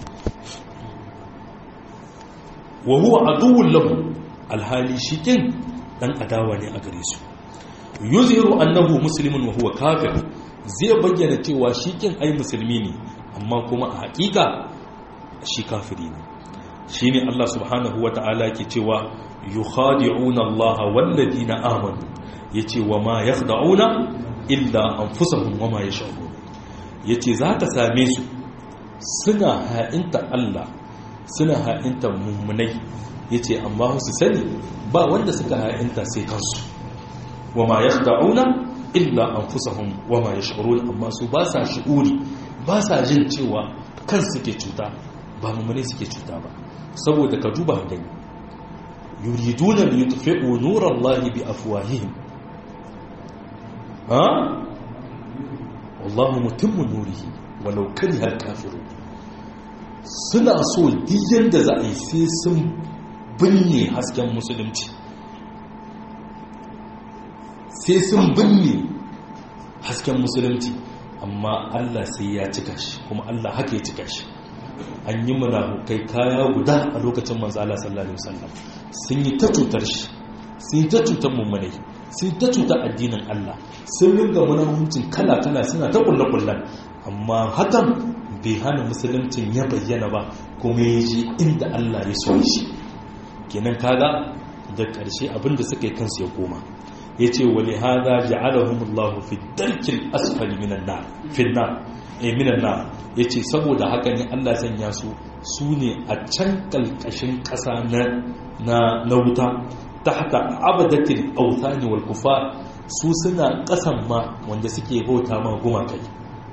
wa huwa aduwwun lahu alhali shikin dan adawa ne a gare su yuzhiru annahu muslimun wa huwa kafir zai bayyana cewa shikin ai musulmi ne amma kuma a hakika shi kafiri ne shi ne Allah subhanahu wa ta'ala ke cewa yi khadi'una Allah wallabi na amanu ya ce wa ma ya khada'una illa anfusahum wama yash'urun yace zaka same su suna ha'inta Allah suna ha'inta mummunai yace amma su sani ba wanda suka ha'inta sai kansu wama yakhda'una illa anfusahum wama yash'urun amma su ba sa shi'uri ba sa jin cewa kan suke cuta ba mummune suke cuta ba saboda ka duba gani yuriduna li yutfi'u nurallahi bi afwahihim ha wallahu mutimmu nurihi walau kariha al-kafirun suna so diyan da za a yi sai sun binne hasken musulunci sai sun binne hasken musulunci amma Allah sai ya cika shi kuma Allah haka ya cika shi an yi munafukai kaya guda a lokacin manzo Allah sallallahu alaihi wasallam sun yi ta cutar shi sun yi ta cutar mummunai sun yi ta cutar addinin Allah sun ringa munafuncin kala kala suna ta kullu kullan amma hakan bai hana musuluncin ya bayyana ba kuma ya ji inda Allah ya so shi kenan kaga da ƙarshe abinda suka yi kansu ya koma ya ce wani haza ja'alahumullahu fi darkin asfali minan na finna eh minan na ya ce saboda haka ne Allah sanya su su ne a can kalkashin ƙasa na na wuta ta haka abadatin autani wal kufa su suna ƙasan ma wanda suke bauta ma gumakai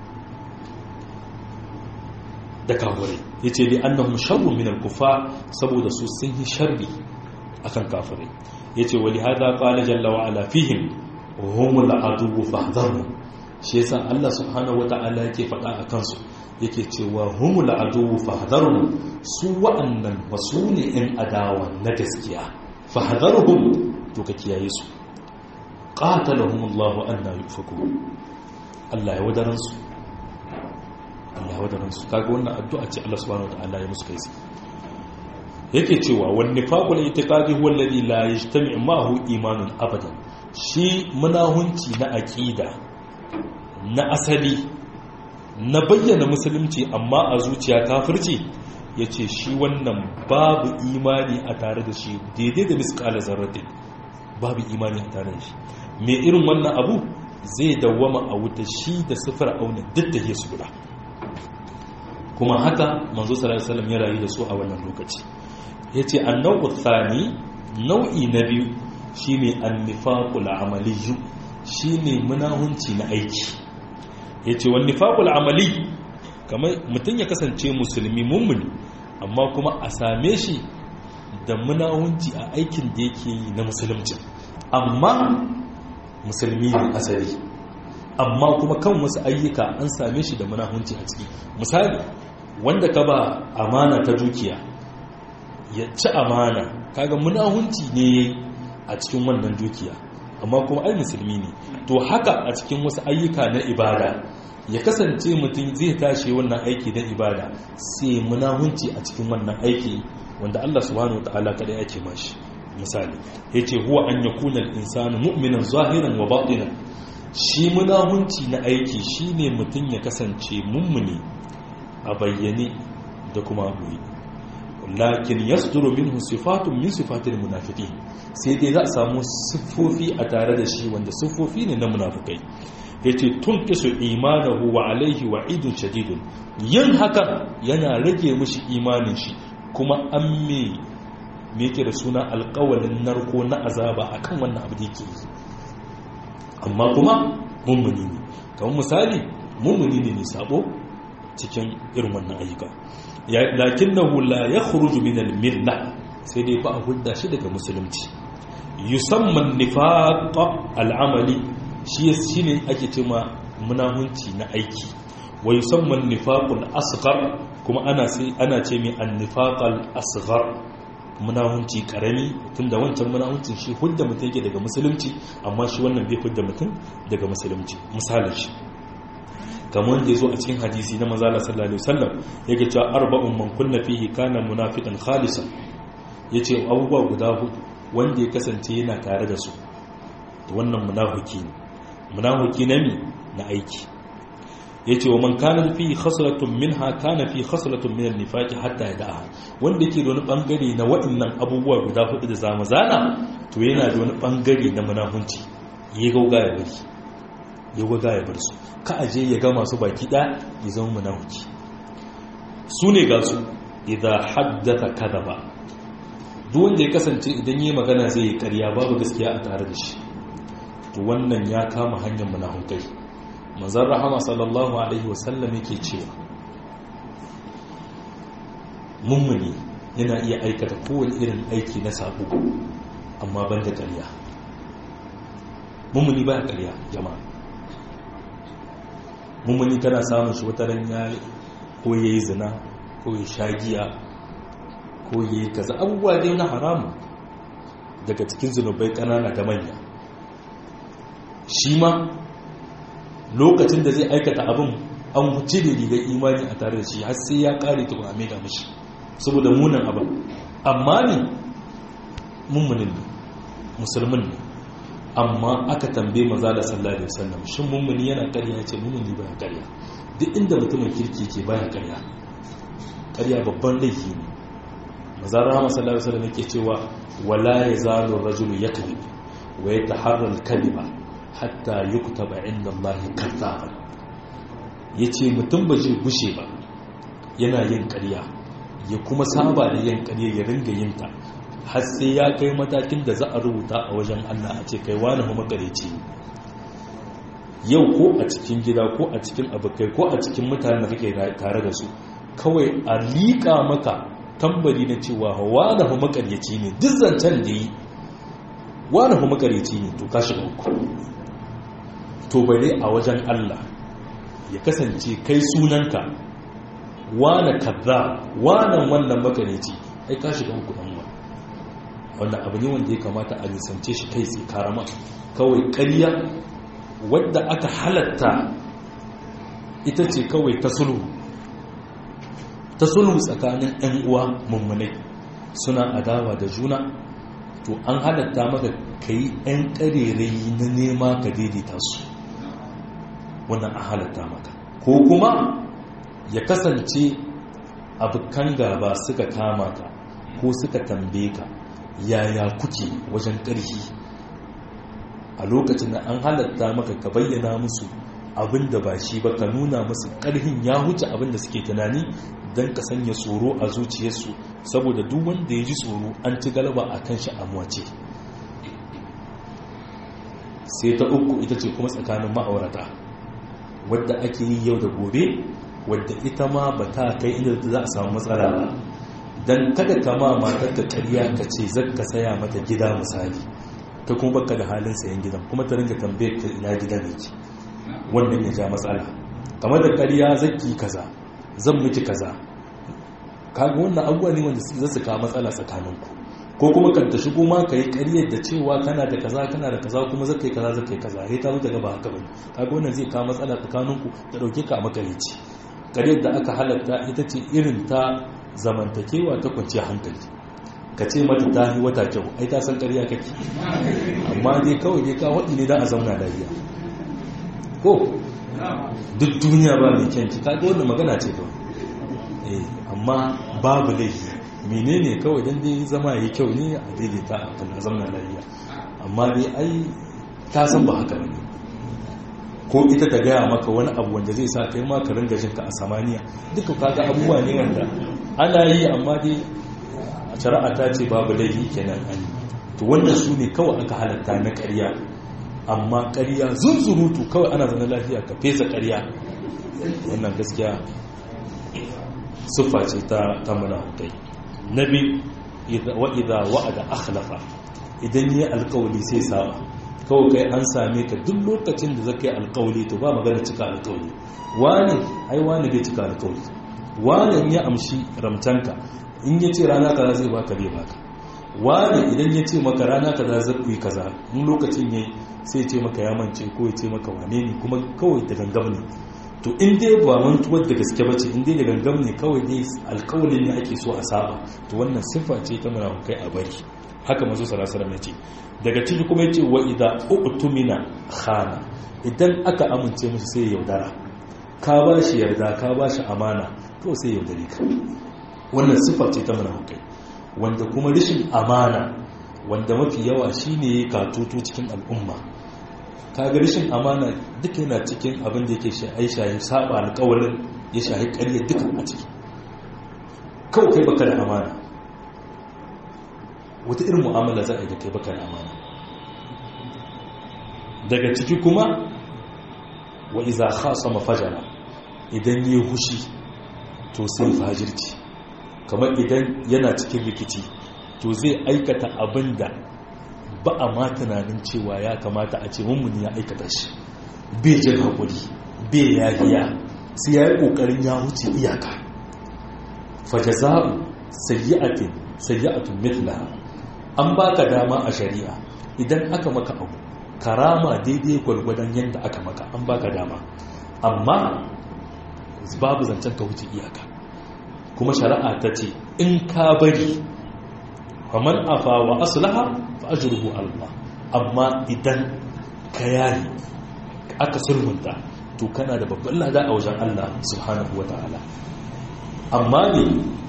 da kafirai ya ce li annahum sharrun min al kufa saboda su sun yi sharri akan kafirai yace wali hada qala jalla wa ala fihim humul adu fahdharu shi yasa Allah subhanahu wataala yake faɗa a kansu yake cewa humul adu fahdharu su wa'annan wasu ne in adawa na gaskiya fahdharuhum to ka kiyaye su qatalahum Allah anna yufaku Allah ya wadaran su Allah ya wadaran su kaga wannan addu'a ce Allah subhanahu wataala ya musu kai yake cewa wani faƙul itikadi huwa alladhi la yajtami ma'ahu imanun abadan shi munahunci na aqida na asali na bayyana musulunci amma a zuciya kafirci yace shi wannan babu imani a tare da shi daidai da misqala zarratin babu imani a tare da shi me irin wannan abu zai dawwama a wuta shi da sifar auna duk da su guda kuma haka manzo sallallahu alaihi wasallam ya rayu da su a wannan lokaci ya ce annau tsani nau'i na biyu shi ne annifakul amaliyu shi ne munahunci na aiki ya ce wani nifakul amali kamar mutum ya kasance musulmi mummuni amma kuma a same shi da munahunci a aikin da yake yi na musulunci amma musulmi ne asali amma kuma kan wasu ayyuka an same shi da munahunci a ciki misali wanda ka ba amana ta dukiya ya ci amana kaga munahunci ne a cikin wannan dukiya amma kuma ai musulmi ne to haka a cikin wasu ayyuka na ibada ya kasance mutum zai tashi wannan aiki na ibada sai munahunci a cikin wannan aiki wanda Allah subhanahu wataala kada ya ce mashi misali yace huwa an yakuna al-insanu mu'minan zahiran wa batinan shi munahunci na aiki shine mutum ya kasance mummuni a bayyane da kuma boye lakin yasduru minhu sifatun min sifatil munafiqin sai dai za a samu siffofi a tare da shi wanda siffofi ne na munafikai yace tunqisu imanahu wa alaihi wa'idun shadidun yin haka yana rage mishi imanin shi kuma an me me yake da suna alƙawalin narko na azaba akan wannan abu da yake yi amma kuma mummuni ne kamar misali mummuni ne mai sabo cikin irin wannan ayyuka lakinnahu la yakhruju min al-milla sai dai ba a hudda shi daga musulunci yusamman nifaq al-amali shi shine ake cewa munahunci na aiki wa yusamman nifaq al-asghar kuma ana sai ana ce mai an-nifaq al-asghar munahunci karami tunda wancan munahuncin shi hudda mutum yake daga musulunci amma shi wannan bai hudda mutum daga musulunci misalin shi kamar da ya zo a cikin hadisi na mazala sallallahu alaihi wasallam yake cewa arba'un man kunna fihi kana munafiqan khalisan yace abubuwa guda hudu wanda ya kasance yana tare da su to wannan munafiki ne munafiki na mi na aiki yace wa man kana fihi khaslatun minha kana fi khaslatun min an-nifaqi hatta yada'a wanda yake da wani bangare na waɗannan abubuwa guda hudu da zamu zana to yana da wani bangare na munafunci yi gauga ya bari ya waga ya bar su ka aje ya ga masu baki ɗaya ya zama munafiki su ne ga su idan haddata kadaba duk wanda ya kasance idan yi magana zai yi ƙarya babu gaskiya a tare da shi to wannan ya kama hanyar munafukai manzon rahama sallallahu alaihi wasallam yake cewa mummuni yana iya aikata kowane irin aiki na sabo amma ban da ƙarya mummuni ba ƙarya jama'a mummuni kana samun shi wata ran ya ko ya yi zina ko ya sha giya ko ya yi kaza abubuwa dai na haramu daga cikin zunubai ƙanana da manya shi ma lokacin da zai aikata abin an huce da rigar imani a tare da shi har sai ya kare ta kuma da mashi saboda munan abin amma ne mummunin ne musulmin ne amma aka tambaye maza da sallallahu alaihi wasallam shin mummuni yana ƙarya ce mummuni baya ƙarya duk inda mutumin kirki ke baya ƙarya ƙarya babban laifi ne maza rahama sallallahu alaihi wasallam yake cewa wala yazalu rajulu yakذب wa yataharra al-kadhiba hatta yuktaba inda Allah kadhaban yace mutum ba zai gushe ba yana yin ƙarya ya kuma saba da yin ƙarya ya ringa yin ta har sai ya kai matakin da za a rubuta a wajen Allah a ce kai wani kuma makareci yau ko a cikin gida ko a cikin abokai ko a cikin mutanen da kake tare da su kawai a liƙa maka tambari na cewa wani kuma makareci ne duk zancen da yi wani kuma makareci ne to ka shiga uku to bare a wajen Allah ya kasance kai sunanka wane kaza wanan wannan makareci ai ka shiga uku dan wa wannan abu ne wanda ya kamata a nisance shi kai sai karama kawai ƙarya wadda aka halatta ita ce kawai ta sulhu ta sulhu tsakanin 'yan uwa mummunai suna adawa da juna to an halatta maka kai 'yan ƙarerai na nema ka daidaita su wannan an halatta maka ko kuma ya kasance abokan gaba suka kama ka ko suka tambaye ka yaya kuke wajen ƙarfi a lokacin da an halatta maka ka bayyana musu abin da ba shi ba ka nuna musu ƙarfin ya huce abin da suke tunani don ka sanya tsoro a zuciyarsu saboda duk wanda ya ji tsoro an ci galaba a kan shi amwace sai ta uku ita ce kuma tsakanin ma'aurata wadda ake yi yau da gobe wadda ita ma ba ta kai inda za a samu matsala ba don kada kama matar ka karya ka ce zaka saya mata gida misali ta kuma baka da halin sayan gidan kuma ta ringa tambayar ka ina gidan yake wannan ya ja matsala kamar da karya zaki kaza zan miki kaza kaga wannan abubuwa ne wanda za su kawo matsala tsakaninku ko kuma kan ta shigo ma ka yi ƙaryar da cewa kana da kaza kana da kaza kuma zaka yi kaza zaka yi kaza sai ta zo daga ba haka bane kaga wannan zai kawo matsala tsakaninku ta dauke ka a makarici ƙaryar da aka halatta ita ce irin ta zamantakewa ta kwanciyar hankali ka ce mata ta yi wata kyau ai ta san ƙarya kake amma dai kawai dai ka waɗi ne da a zauna lafiya ko duk duniya ba mai kyanki kaga wannan magana ce kawai eh amma babu laifi menene kawai dan dai zama yayi kyau ne a daidaita a kan zauna lafiya amma dai ai ta san ba haka bane ko ita ta gaya maka wani abu wanda zai sa kai ma ka ringa jin ka a samaniya duka kaga abubuwa ne wanda ana yi amma dai a shari'a ta ce babu laifi kenan an to wannan su ne kawai aka halatta na ƙarya amma ƙarya zunzurutu kawai ana zana lafiya ka fesa ƙarya wannan gaskiya siffa ce ta ta munafukai nabi wa idza wa'ada akhlafa idan yi alƙawli sai saba kawai kai an same ka duk lokacin da zaka yi alƙawli to ba magana cika alƙawli wani ai wani bai cika alƙawli wani ya amshi ramtanka in ya ce rana kaza zai baka bai baka wani idan ya ce maka rana kaza zai ku yi kaza in lokacin yayi sai ce maka ya mance ko ya ce maka wane ne kuma kawai da gangam ne to in dai ba mantuwar da gaske ba ce in dai da gangam ne kawai dai alkawalin ne ake so a saba to wannan siffa ce ta munafukai a bari haka mazu sarasara ya ce daga ciki kuma ya ce wa idza utumina khana idan aka amince mishi sai ya yaudara ka ba shi yarda ka ba shi amana to sai yaudare ka wannan siffa ce ta munafukai wanda kuma rashin amana wanda mafi yawa shine katutu cikin al'umma kaga rashin amana duka yana cikin abin da yake aisha ya saba alƙawarin ya shahi ƙarya duka a ciki kawai kai baka da amana wata irin mu'amala za a yi da kai baka da amana daga ciki kuma wa iza khasama fajara idan yi hushi to sai fajirci kamar idan yana cikin rikici to zai aikata abin da ba a ma tunanin cewa ya kamata a ce mummuni ya aikata shi bai jin haƙuri bai yahiya sai ya yi ƙoƙarin ya wuce iyaka fajaza'u sayyi'atin sayyi'atun mithlaha an baka dama a shari'a idan aka maka abu karama daidai gwargwadon yadda aka maka an baka dama amma babu zancen ka wuce iyaka kuma shari'a ta ce in ka bari faman afa wa aslaha fa ajruhu Allah amma idan ka yayi aka sulhunta to kana da babban lada a wajen Allah subhanahu wataala amma ne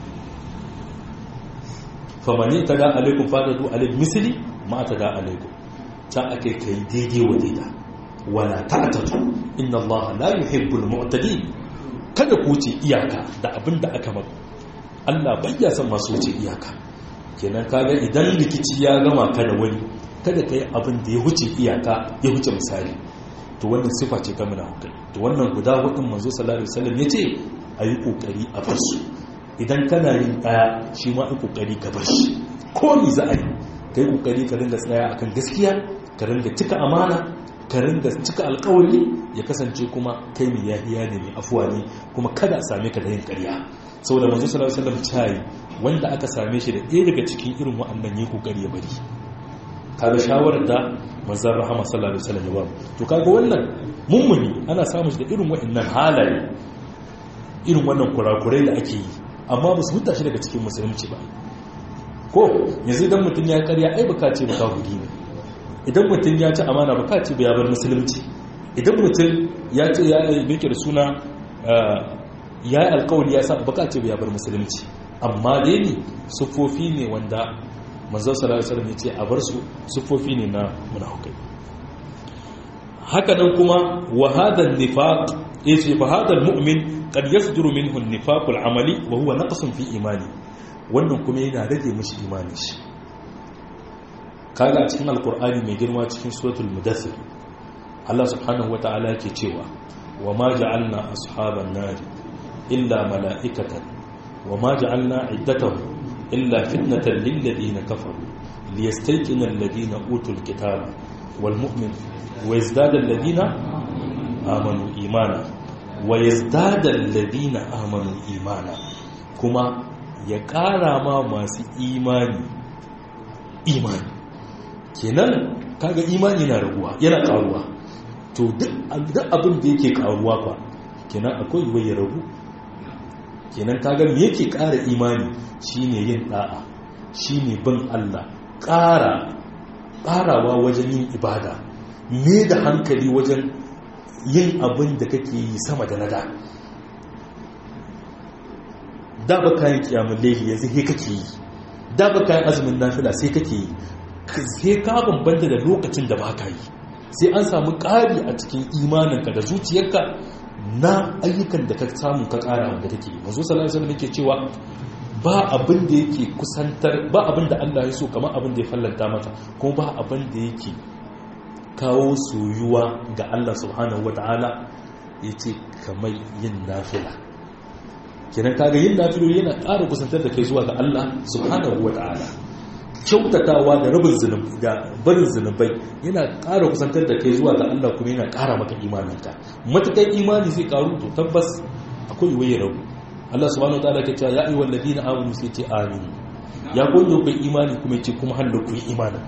famani ta da alaikum fadadu alaik misli ma ta da alaikum ta ake kai daidai wa daida wala ta'tatu inna Allah la yuhibbul mu'tadin kada ku wuce iyaka da abin da aka maka Allah bayya son masu wuce iyaka kenan kaga idan rikici ya gama ka da wani kada kai abin da ya wuce iyaka ya wuce misali to wannan sifa ce ta munafikai to wannan guda hudun manzo sallallahu alaihi wasallam yace ayi kokari a bar su idan kana yin daya shi ma ai kokari ka bar shi ko ni za a yi kai kokari ka ringa tsaya akan gaskiya ka ringa cika amana ka ringa cika alkawari ya kasance kuma kai mai yahiya ne mai afuwa ne kuma kada a same ka da yin ƙarya saboda manzo sallallahu alaihi wasallam tayi wanda aka same shi da ɗaya daga cikin irin wa'annan yi kokari ya bari kaga shawarar da manzon rahama sallallahu alaihi wasallam ya ba to kaga wannan mummuni ana samun shi da irin wa'annan halaye irin wannan kurakurai da ake yi amma ba su huta shi daga cikin musulunci ba ko yanzu idan mutum ya karya ai baka ce baka hudi ne idan mutum ya ci amana baka ce ba ya bar musulunci idan mutum ya ce ya meke da suna ya yi alkawari ya sa baka ce ba ya bar musulunci amma dai ne sufofi ne wanda manzon sallallahu alaihi wasallam ya ce a bar su sufofi ne na munafikai haka nan kuma wa hadha an-nifaq yace fa hadha al-mu'min qad yasduru minhu an-nifaq al-amali wa huwa naqsun fi imani wannan kuma yana rage mishi imani shi kaga cikin alqur'ani mai girma cikin suratul mudaththir Allah subhanahu wata'ala yake cewa wa ma ja'alna ashaban nar illa mala'ikatan wa ma ja'alna iddatahum illa fitnatan lil ladina kafaru liyastayqina alladhina utul kitaba wal mu'min wa yazdada alladhina amanu imana wa yazdada alladhina amanu imana kuma ya ƙara ma masu imani imani kenan kaga imani na raguwa yana ƙaruwa to duk abin da yake ƙaruwa fa kenan akwai yiwuwa ya ragu kenan kaga me yake ƙara imani shine yin da'a shine bin Allah ƙara ƙarawa wajen yin ibada me da hankali wajen yin abin da kake yi sama da nada da ba kayan kiyamun laili yanzu he kake yi da ba kayan azumin nafila sai kake yi sai ka bambanta da lokacin da ba ka yi sai an samu ƙari a cikin imaninka da zuciyarka na ayyukan da ka samu ka ƙara wanda kake yi mazo sallallahu alaihi wasallam cewa ba abin da yake kusantar ba abin da Allah ya so kamar abin da ya fallanta maka kuma ba abin da yake kawo soyuwa ga Allah subhanahu wataala yace kamar yin nafila kenan kaga yin nafiloli yana ƙara kusantar da kai zuwa ga Allah subhanahu wata'ala kyautatawa da rabin zunubi da barin zunubai yana ƙara kusantar da kai zuwa ga Allah kuma yana ƙara maka imaninka matakan imani zai ƙaru to tabbas akwai waye rabu Allah subhanahu wata'ala ke cewa ya ayyuhal ladina amanu sai ce amin ya gondo kai imani kuma yace kuma hallo ku imanin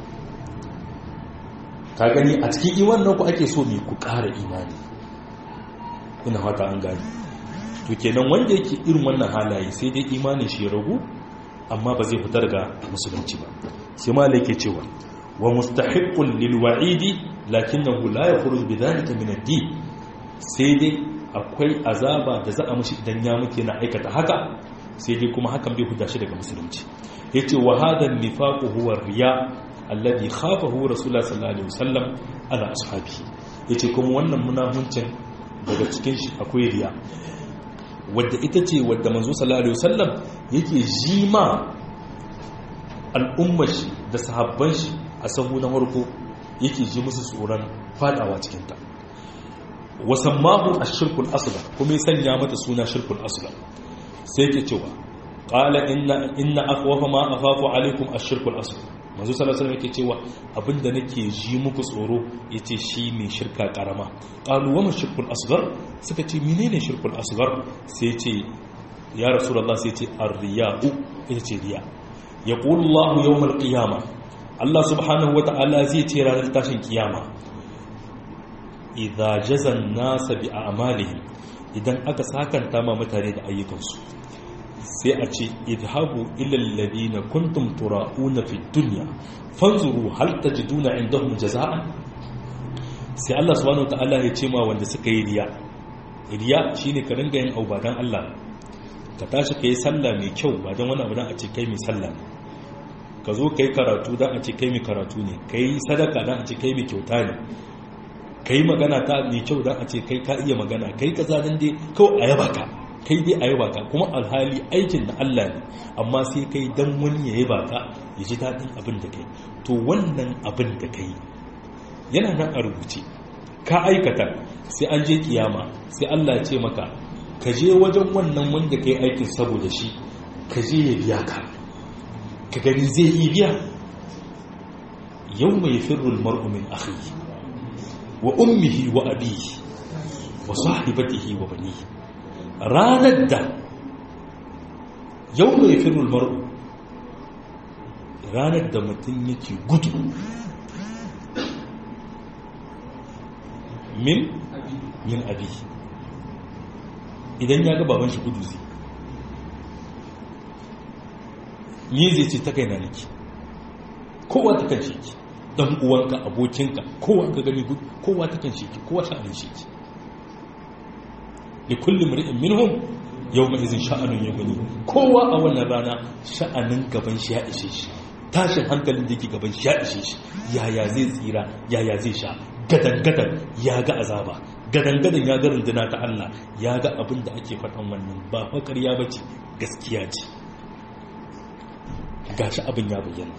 ka gani a cikin imanin ku ake so ne ku ƙara imani ina fata an gani to kenan wanda yake irin wannan halaye sai dai imanin shi ragu amma ba zai fitar ga musulunci ba sai ma yake cewa wa mustahiqqun lil wa'idi lakinnahu la yakhruj bidhalika min ad-din sai dai akwai azaba da za a mishi idan ya muke na aikata haka sai dai kuma hakan bai huda shi daga musulunci yace wa hadha an-nifaqu huwa riya alladhi khafahu rasulullah sallallahu alaihi wasallam ala ashabihi yace kuma wannan munafuncin daga cikin shi akwai riya wadda ita ce wadda manzo sallallahu alaihi wasallam yake jima al'ummar shi da sahabban shi a sahu na farko yake ji musu tsoron fadawa cikin ta wasammahu ash-shirkul asghar kuma ya sanya mata suna shirkul asghar sai yake cewa qala inna inna akhwafa ma akhafu alaikum ash-shirkul asghar manzo sallallahu alaihi wasallam yake cewa abinda nake ji muku tsoro yace shi ne shirka karama qalu wa ma shirkul asghar suka ce menene shirkul asghar sai yace ya rasulullah sai yace ar-riya'u yace riya yaqulu Allah yawm al-qiyamah Allah subhanahu wa ta'ala zai ce ranar tashin kiyama idza jazan nasa bi a'malihim idan aka sakanta ma mutane da ayyukansu sai a ce idhabu ila alladhina kuntum tura'una fi dunya fanzuru hal tajiduna indahum jazaa'a sai Allah subhanahu wataala ya ce ma wanda suka yi riya riya shine ka ringa yin auba dan Allah ka tashi kai sallah mai kyau ba dan wani abu dan a ce kai mai sallah ne ka zo kai karatu dan a ce kai mai karatu ne kai sadaka dan a ce kai mai kyauta ne ka yi magana ta mai kyau don a ce kai ka iya magana kai ka zanen dai kawai a yaba ka kai dai a yaba ka kuma alhali aikin na Allah ne amma sai kai dan wani ya yaba ka ya ji daɗin abin da kai to wannan abin da kai yana nan a rubuce ka aikata sai an je kiyama sai Allah ya ce maka ka je wajen wannan wanda kai aikin saboda shi ka je ya biya ka ka gani zai iya biya yau mai firrul mar'u min akhihi wa ummihi wa abihi wa sahibatihi wa banihi ranar da yau mai firul mar'u ranar da mutum yake gudu min min abihi idan ya ga baban shi gudu zai ni zai ce ta kai na niki kowa ta kan shi ki dan uwanka abokinka kowa ka gani kowa ta kan sheki kowa sha'anin sheki li kulli mar'in minhum yawma idhin sha'anun yughni kowa a wannan rana sha'anin gaban shi ya ishe shi tashin hankalin da yake gaban shi ya ishe shi yaya zai tsira yaya zai sha gadan gadan ya ga azaba gadan gadan ya ga runduna ta Allah ya ga abin da ake faɗan wannan ba fa ƙarya bace gaskiya ce gashi abin ya bayyana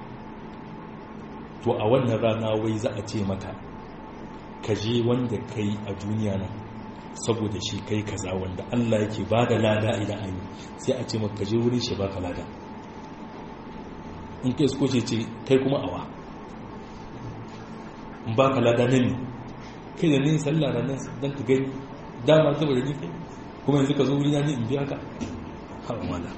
to a wannan rana wai za a ce maka ka je wanda kai a duniya nan saboda shi kai kaza wanda Allah yake ba da lada idan an yi sai a ce maka je wurin shi baka lada in kai suko ce ce kai kuma awa in baka lada na ne kai da ne sallah ranar don ka gani dama saboda ni kai kuma yanzu ka zo wuri na ne in biya ka har mala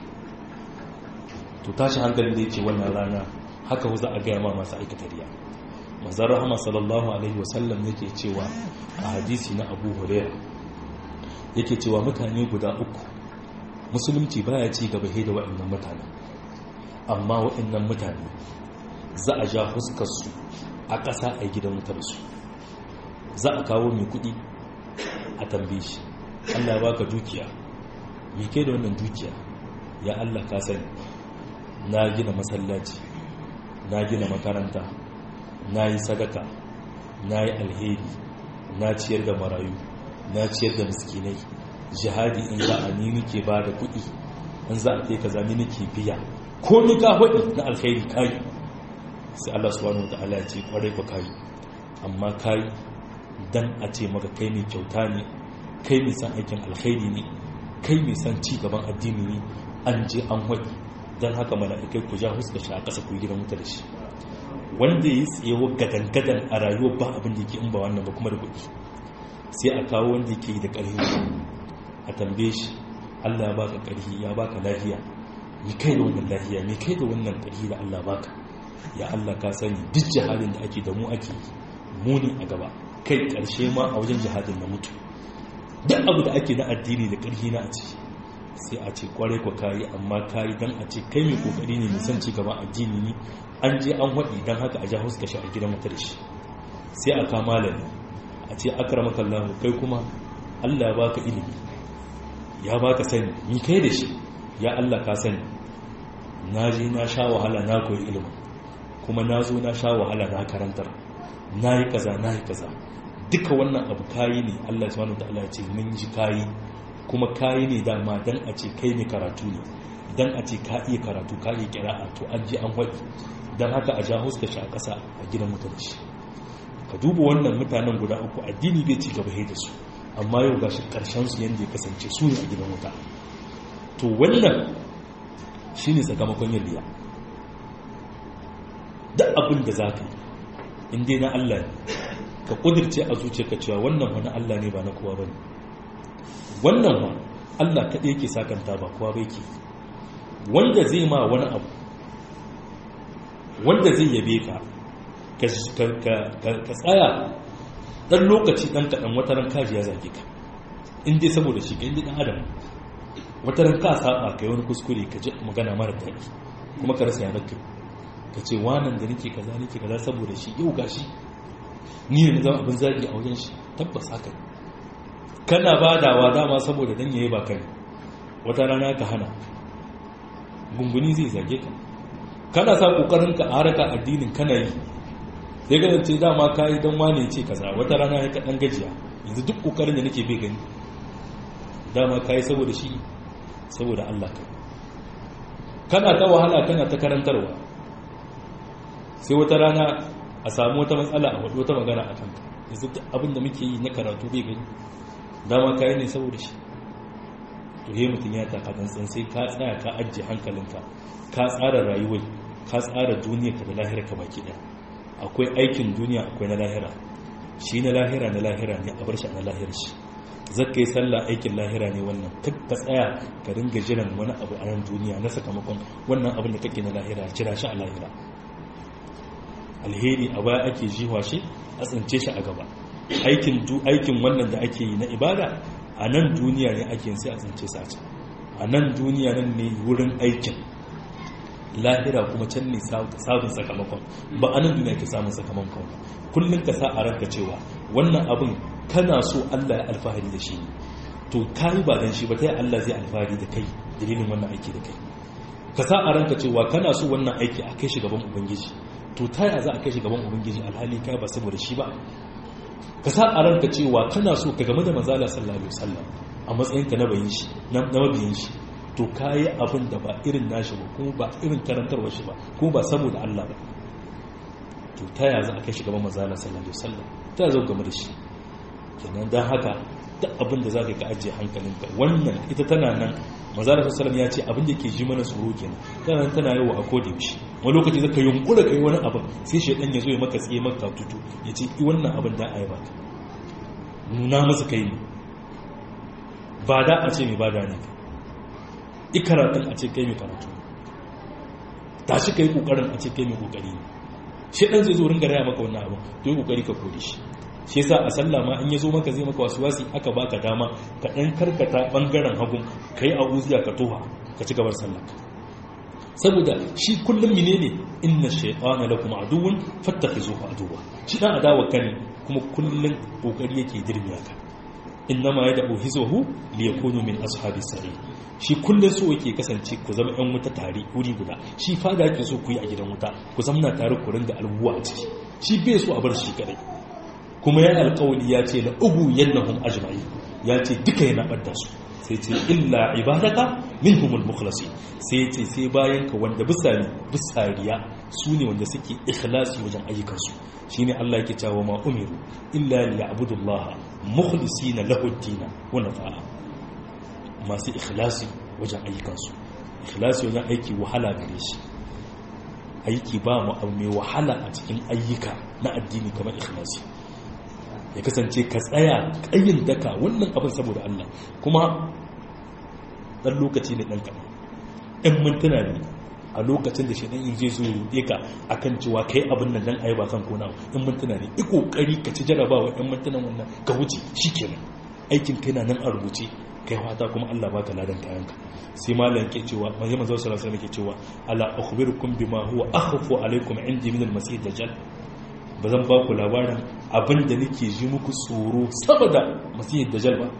to tashi hankalin da yake wannan rana haka za a gaya ma masu aikata riya mazan rahama sallallahu alaihi wasallam yake cewa a hadisi na abu huraira yake cewa mutane guda uku musulunci baya ci gaba he da waɗannan mutane amma waɗannan mutane za a ja fuskarsu a ƙasa a gidan wutar su za a kawo mai kuɗi a tambaye shi allah ya baka dukiya mai kai da wannan dukiya ya allah ka sani na gina masallaci na gina makaranta na yi sadaka na yi alheri na ciyar da marayu na ciyar da miskinai jihadi in za a ni nake ba da kuɗi in za a ka zami nake biya ko ni ka faɗi na alheri kayi sai Allah subhanahu wa ta'ala ya ce kwarai ba kayi amma kayi dan a ce maka kai mai kyauta ne kai mai san aikin alheri ne kai mai san ci gaban addini ne an je an waɗi don haka mala'ikai ku ja huska shi a ƙasa ku yi gidan wuta da shi wanda ya yi tsayewa gadan-gadan a rayuwar ba abin da yake in ba wannan ba kuma da kuɗi sai a kawo wanda yake yi da ƙarfi a tambaye shi allah ya baka ƙarfi ya baka lafiya mi kai da wannan lafiya mi kai da wannan ƙarfi da allah baka ya allah ka sani duk jihadin da ake da mu ake muni a gaba kai ƙarshe ma a wajen jihadin na mutu duk abu da ake na addini da ƙarfi na a ciki sai a ce kwarai kwa kayi amma kayi don a ce kai mai kokari ne mai son ci gaban addini ne an je an haɗi don haka a ja huska shi a gidan wata da shi sai a kama lalai a ce akramaka Allah kai kuma Allah ya baka ilimi ya baka sani ni kai da shi ya Allah ka sani na je na sha wahala na koyi ilimin kuma na zo na sha wahala na karantar na yi kaza na yi kaza duka wannan abu kayi ne Allah subhanahu wataala ya ce mun ji kayi kuma kayi ne dama dan a ce kai ne karatu ne dan a ce ka iya karatu ka iya kira'a to an ji an waɗi dan haka a ja huska shi a ƙasa a gidan mutunci ka duba wannan mutanen guda uku addini bai ci gaba da su amma yau gashi karshen su yanda ya kasance su ne a gidan wuta to wannan shine sakamakon yin riya duk abin da zaka yi in dai na Allah ne ka kudirce a zuciyarka cewa wannan wani Allah ne ba na kowa bane wannan ma Allah kaɗai yake sakanta ba kowa bai ke wanda zai ma wani abu wanda zai yabe ka ka tsaya ɗan lokaci ɗan kaɗan wataran kaji ya zage ka in dai saboda shi ka inda ɗan adam wataran ka saba ka yi wani kuskure ka ji magana mara daɗi kuma ka rasa yanar kai ka ce wanan da nake kaza nake kaza saboda shi yau gashi ni ne na zama abin zagi a wajen shi tabbas haka kana badawa dama saboda dan yayi ba kai wata rana ka hana gunguni zai zage ka kana sa kokarin ka haraka addinin kana yi sai ga ce dama kai dan wane ce kaza wata rana ya ka dan gajiya yanzu duk kokarin da nake bai gani dama kai saboda shi saboda Allah kai kana ta wahala kana ta karantarwa sai wata rana a samu wata matsala a wata magana a kanka yanzu abin da muke yi na karatu bai gani dama kayi ne saboda shi to he mutum ya taka tsantsan sai ka tsaya ka ajiye hankalinka ka tsara rayuwar ka tsara duniya ka da lahira ka baki ɗaya akwai aikin duniya akwai na lahira shi na lahira na lahira ne a bar shi na lahira shi zaka yi sallah aikin lahira ne wannan ka tsaya ka dinga jiran wani abu a nan duniya na sakamakon wannan abin da kake na lahira jira shi a lahira alheri a baya ake jiwa shi a tsince shi a gaba aikin aikin wannan da ake yi na ibada a nan duniya ne ake sai a tsince sa can a nan duniya nan ne wurin aikin lahira kuma can ne sabon sakamakon ba a nan duniya ke samun sakamakon kullum ka sa a ranka cewa wannan abin kana so Allah ya alfahari da shi to kayi ba dan shi ba ta yi Allah zai alfahari da kai dalilin wannan aiki da kai ka sa a ranka cewa kana so wannan aiki a kai shi gaban ubangiji to ta yaya za a kai shi gaban ubangiji alhali kai ba saboda shi ba ka sa a ranka cewa kana so ka game da manzala sallallahu alaihi wasallam a matsayin ka na bayin shi na mabiyin shi to kayi abin da ba irin nashi ba kuma ba irin karantarwar shi ba kuma ba saboda Allah ba to ta yaya za a kai shi gaban manzala sallallahu alaihi wasallam ta yaya za game da shi kenan dan haka duk abin da za ka ajiye hankalinka wannan ita tana nan manzala sallallahu ya ce abin da ke ji mana tsoro kenan tana nan tana yawa a koda yaushe wani lokaci zaka yunkura kai wani abin sai shaidan ya zo ya maka tsaye maka tutu ya ce i wannan abin da ayi baka nuna masa kai ne ba da a ce mai bada ne i karatun a ce kai mai karatu tashi kai kokarin a ce kai mai kokari ne shaidan zai zo ringa raya maka wannan abin to yi kokari ka kore shi shi yasa a sallah ma in yazo maka zai maka wasu wasi aka baka dama ka dan karkata bangaren hagun kai a uziya ka toha ka ci gabar sallah saboda shi kullum menene inna shaytana lakum aduwwun fattakhizuhu aduwwa shi dan adawa kane kuma kullum kokari yake dirmiya ka innama yad'u hizwahu liyakunu min ashabis sari shi kullum so yake kasance ku zama yan wuta tare wuri guda shi fada yake so ku yi a gidan wuta ku zamna tare ku ringa albuwa a ciki shi bai so a bar shi kadai kuma ya alƙawali ya ce na ugu yannahum ajma'i ya ce duka yana ɓadda su sai ce illa ibadaka minhumul mukhlasi sai ce sai bayan ka wanda bisani bisariya su ne wanda suke ikhlasi wajen ayyukansu shine Allah yake cewa ma umiru illa liya'budullah mukhlisina lahu ad-din wa nafa'a masu ikhlasi wajen ayyukansu ikhlasi wajen aiki wahala gare shi aiki ba mu abu mai wahala a cikin ayyuka na addini kamar ikhlasi ya kasance ka tsaya ƙayin daka wannan abin saboda Allah kuma ɗan lokaci ne ɗan kaɗan ɗan mintuna ne a lokacin da shaɗan in zai zo ruɗe ka a kan cewa kai abin nan dan ayi ba kan kona ɗan mintuna ne i ƙoƙari ka ci jarabawa ɗan mintunan wannan ka wuce shi kenan aikin kai na nan a rubuce kai fata kuma Allah baka ladan kayanka sai malam ke cewa manzo manzo sallallahu alaihi wasallam ke cewa ala akhbirukum bima huwa akhfu alaikum indi min al-masih dajjal ba zan ba ku labarin abin da nake ji muku tsoro saboda masihid dajjal ba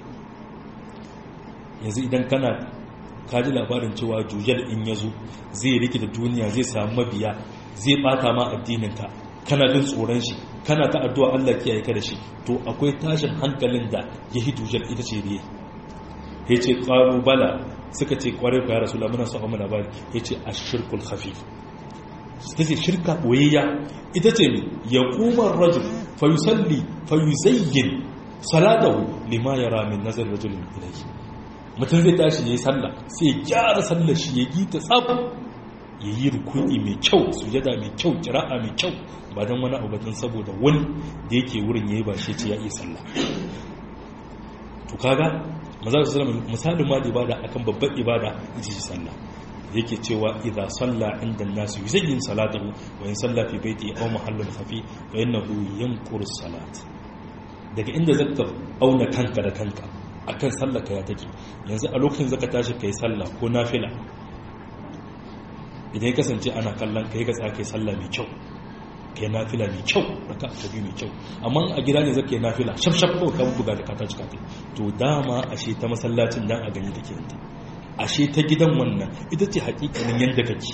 yanzu idan kana kaji labarin cewa jujal in yazo zai rike da duniya zai samu mabiya zai bata ma addininka kana jin tsoron shi kana ta addu'a Allah kiyaye ka da shi to akwai tashin hankalin da ya hidu jar ita ce ne ya ce ƙaru bala suka ce ƙwarai ku ya rasu lamuna su amma labari ya ce a shirkul hafi ta ce shirka ɓoyayya ita ce ne ya ƙumar rajul fayusalli fayuzayyin salatahu lima ya ramin nazar rajulun ilai mutum zai tashi ya yi sallah sai ya gyara sallar shi ya gita tsab ya yi rukuni mai kyau sujada mai kyau kira'a mai kyau ba don wani abatun saboda wani da yake wurin ya yi ba shi ce ya iya sallah to kaga maza su zama misalin ma da ibada akan babban ibada ita ce sallah yake cewa idza salla inda nasu yuzayyin salatahu wa in salla fi baiti aw mahallin khafi fa innahu yanquru salat daga inda zaka auna kanka da kanka akan sallar ka ya take yanzu a lokacin zaka tashi kai sallah ko nafila idan ya kasance ana kallon kai ka tsaka kai sallah mai kyau kai nafila mai kyau raka ta biyu mai kyau amma a gida ne zaka yi nafila shaf shaf ko ka buga da kata cika to dama ashe ta masallacin dan a gani take yanta ashe ta gidan wannan ita ce hakikanin yanda kake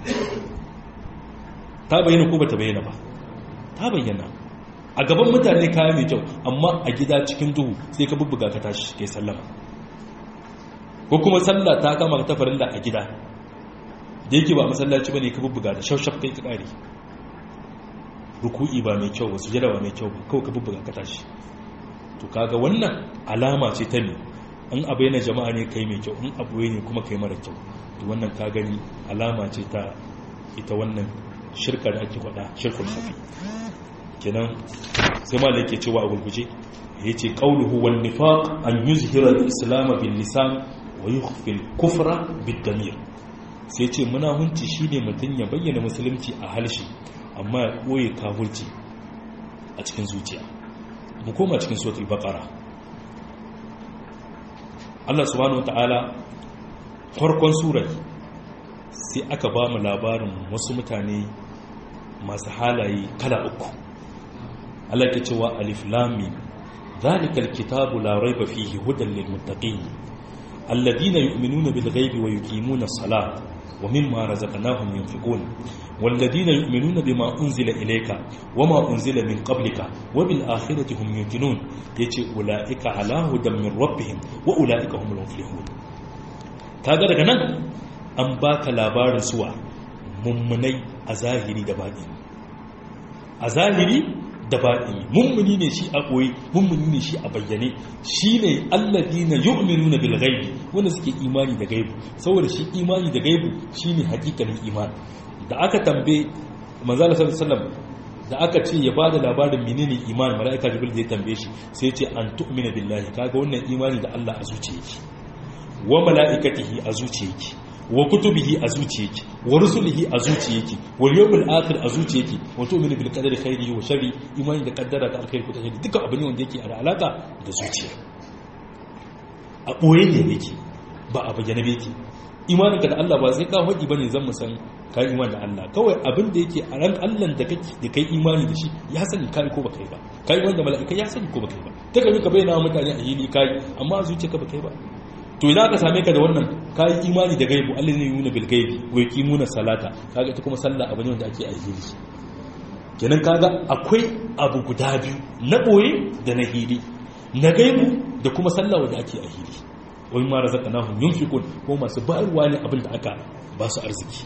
ta bayyana ko bata bayyana ba ta bayyana a gaban mutane kaya mai kyau amma a gida cikin duhu sai ka bubbuga ka tashi kai sallama ko kuma sallah ta kama ta farilla a gida da yake ba masallaci bane ka bubbuga da shaushaf kai ka kare ruku'i ba mai kyau ba sujada ba mai kyau ba kawai ka bubbuga ka tashi to kaga wannan alama ce ta ne in abu yana jama'a ne kai mai kyau in abu ne kuma kai mara kyau to wannan ka gani alama ce ta ita wannan shirka da ake faɗa shirkul safi kenan sai ma da yake cewa a gurguje yace qawluhu wan nifaq an yuzhira al-islam bil lisan wa yukhfi al-kufra bid damir sai ce munahunci shine mutum ya bayyana musulunci a halshi amma ya ɓoye kafurci a cikin zuciya mu koma cikin suratul baqara Allah subhanahu wataala farkon surar sai aka ba mu labarin wasu mutane masu halaye kala uku Allah ke cewa alif lam mim zalikal kitabu la raiba fihi hudan lil muttaqin alladhina yu'minuna bil ghaibi wa yuqimuna as-salata ومما رزقناهم ينفقون والذين يؤمنون بما أنزل إليك وما أنزل من قبلك وبالآخرة هم يوقنون يتي أولئك على هدى من ربهم وأولئك هم المفلحون kaga daga nan an baka labarin suwa mummunai a zahiri da baɗi a zahiri da baɗi mummuni ne shi a ɓoye mummuni ne shi a bayyane shi ne allazi na yu'minu na bilgaibi wanda suke imani da gaibu saboda shi imani da gaibu shi ne hakikalin imani da aka tambe manzala sallallahu da aka ce ya bada labarin menene imani mala'ika jibril da ya tambaye shi sai ce an tu'mina billahi kaga wannan imani da Allah a zuciyarki wa mala'ikatihi a zuciyarki wa kutubihi a zuciyarki wa rusulihi a zuciyarki wal yawmil akhir a zuciyarki wa tu'minu bil qadari khairihi wa sharri imani da kaddara ta alkhairi ko ta shari duka abin wanda yake da alaka da zuciya a boye ne yake ba a bayyana ba yake imaninka da Allah ba sai ka faɗi bane zan mu san ka imani da Allah kawai abin da yake a ran Allah da kake da kai imani da shi ya sani kai ko ba kai ba kai wanda mala'ika ya sani ko ba kai ba ta kai ka bayyana mutane a hili kai amma a zuciyarka ba kai ba to idan aka same ka da wannan kayi imani da gaibu Allah ne yuna bil gaibi wa yuqimuna salata kaga ita kuma sallah abu ne wanda ake aihili kenan kaga akwai abu guda biyu na boye da na hili na gaibu da kuma sallah wanda ake aihili wa mimma razaqnahum yunfiqun ko masu bayarwa ne abin da aka ba su arziki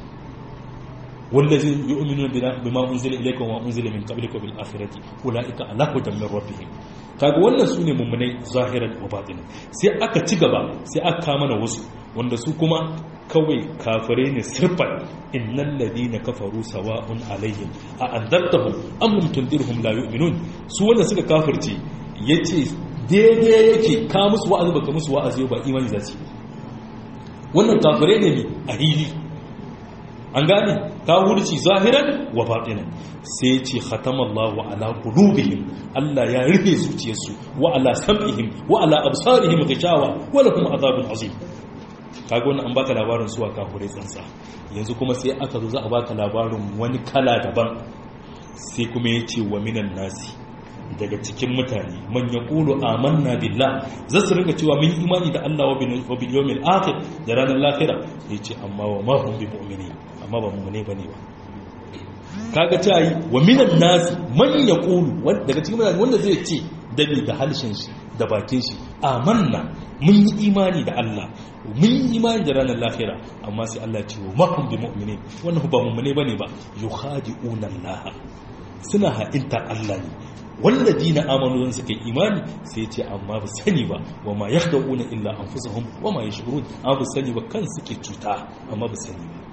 والذين يؤمنون بما انزل اليك وما انزل من قبلك بالاخره اولئك على هدى من ربهم kaga wannan su ne mummunai zahiran wa batinan sai aka ci gaba sai aka kama na wasu wanda su kuma kawai kafirai ne sirfan innal ladina kafaru sawa'un alaihim a andartahum am lam tundirhum la yu'minun su wanda suka kafirce yace daidai yake ka musu wa'azi baka musu wa'azi ba imani za su wannan kafirai ne a hili an gane ta wurci zahiran wa batinan sai ce khatamallahu ala qulubihim Allah ya rufe zuciyarsu wa ala sam'ihim wa ala absarihim ghishawa wa lahum azabun azim kaga wannan an baka labarin suwa kafurai tsansa yanzu kuma sai aka zo za a baka labarin wani kala daban sai kuma yace wa minan nasi daga cikin mutane man yaqulu amanna billah za su ringa cewa mun imani da Allah wa bil yawmil akhir da ranar lahira yace amma wa ma hum bi mu'minin amma ba mu'mine bane ba kaga ta yi wa minan nasi man yaqulu daga cikin mutane wanda zai ce dabi da halshen shi da bakin shi amanna mun yi imani da Allah mun yi imani da ranar lahira amma sai Allah ce wa mahum bi mu'minin wannan ba mu'mine bane ba yukhadi'una Allah suna ha'inta Allah ne wanda dina amanu zan suka imani sai ce amma ba sani ba wa ma yakhda'una illa anfusahum wa ma yashurun amma ba sani ba kan suke cuta amma ba sani ba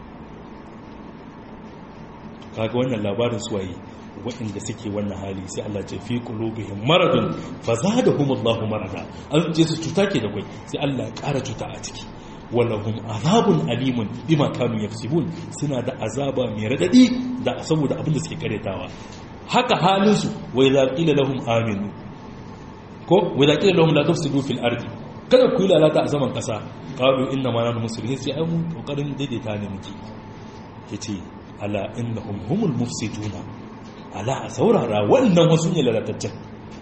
kaga wannan labarin suwaye waɗanda suke wannan hali sai Allah ce fi qulubihim maradun fazadahum Allahu marada an ce su cuta ke da kai sai Allah ya ƙara cuta a ciki walahum azabun alimun bima kanu yaksibun suna da azaba mai radadi da saboda abin da suke karetawa haka halin su wa idza qila lahum aminu ko wa idza qila lahum la tufsidu fil ardi kada ku yi lalata a zaman kasa qalu inna ma nahnu muslimin sai ai mun kokarin daidaita ne muke yace ala innahum humul mufsiduna ala a saurara wannan wasu ne lalataccen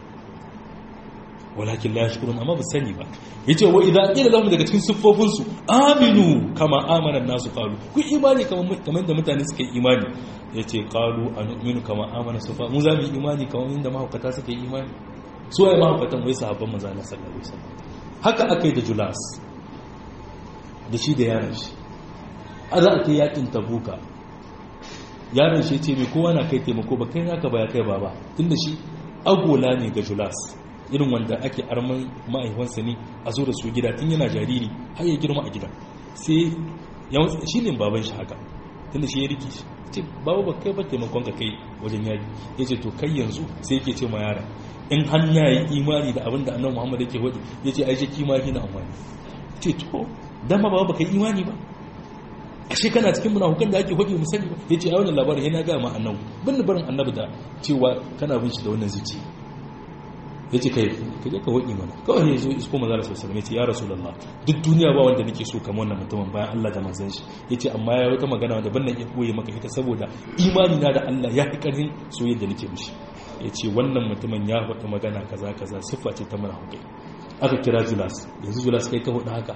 walakin la yashkurun amma ba sani ba yace wa idza qila lahum daga cikin siffofin su aminu kama amana nasu qalu ku imani kamar kamar da mutane suka yi imani yace qalu anu'minu kama amana sufa mu za mu yi imani kamar inda mahaukata suka yi imani su waye mahaukatan wai sahabban manzo Allah sallallahu alaihi wasallam haka akai da Julas da shi da yaron shi a za a kai yakin tabuka yaron shi ce mai kowa na kai taimako ba kai naka ba ya kai baba tunda shi agola ne ga Julas irin wanda ake arman ma'aikansa ne a zo da su gida tun yana jariri har ya girma a gidan sai shi ne baban shi haka tunda shi ya riki shi ce babu ba kai ba taimakon ka kai wajen yaki ya ce to kai yanzu sai yake ce ma yaran in hanya yi imani da abin da annabi muhammad yake wadi ya ce aishe kimani na amfani ce to dama ba ba kai imani ba ashe kana cikin munafukan da ake wadi mu sani ba ya ce a wannan labarin yana ga ma annabi bin barin annabi da cewa kana bin shi da wannan zuciya ya ce kai ka je ka waɗi mana kawai ne zo isko maza da sosai mai ce ya rasu lalla duk duniya ba wanda nake so kamar wannan mutumin bayan Allah da manzan shi ya ce amma ya wata magana wanda ban na iya koye maka ita saboda imani na da Allah ya fi ƙarfin soyayya da nake mishi ya ce wannan mutumin ya faɗi magana kaza kaza siffa ce ta mana hukai aka kira julas yanzu julas kai ka faɗi haka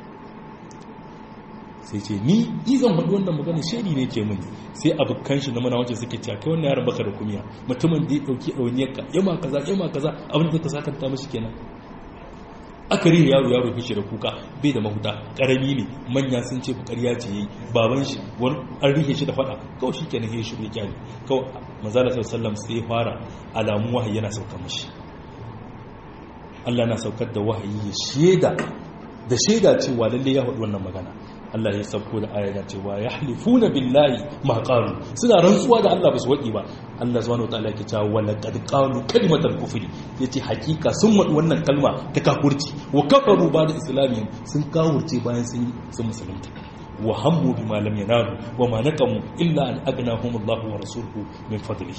sai ce ni ni zan faɗi wannan magana shaidi ne ke mini sai abokan shi na mana wacce suke cewa kai wannan yaron baka da kumiya mutumin da ya dauki ɗauniyar ka yama kaza yama kaza abin da ka sakanta mashi kenan aka rihe yaro yaro fice da kuka bai da mahuta karami ne manya sun ce ƙarya ce yayi baban shi wani an rihe shi da faɗa kawai shi kenan ya shi ya kyale kawai manzala sallallahu sai ya fara alamun wahayi yana sauka mashi Allah na saukar da wahayi ya shaida da shaida cewa lalle ya faɗi wannan magana Allah ya sauko da ayata cewa ya halifuna billahi ma qalu suna rantsuwa da Allah ba su wadi ba Allah subhanahu wataala yake cewa wala qad qalu kalimatal kufri yace hakika sun wadi wannan kalma ta kafurci wa kafaru ba da islami sun kafurce bayan sun sun musulunta wa hammu bima lam yanalu wa ma naqamu illa an aghnahum Allah wa rasuluhu min fadlihi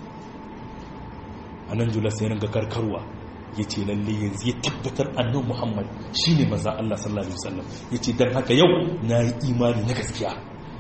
anan jula sai ringa karkarwa ya ce lalle yanzu ya tabbatar annan muhammad shi ne maza Allah sallallahu Alaihi wasallam ya ce don haka yau na yi imani na gaskiya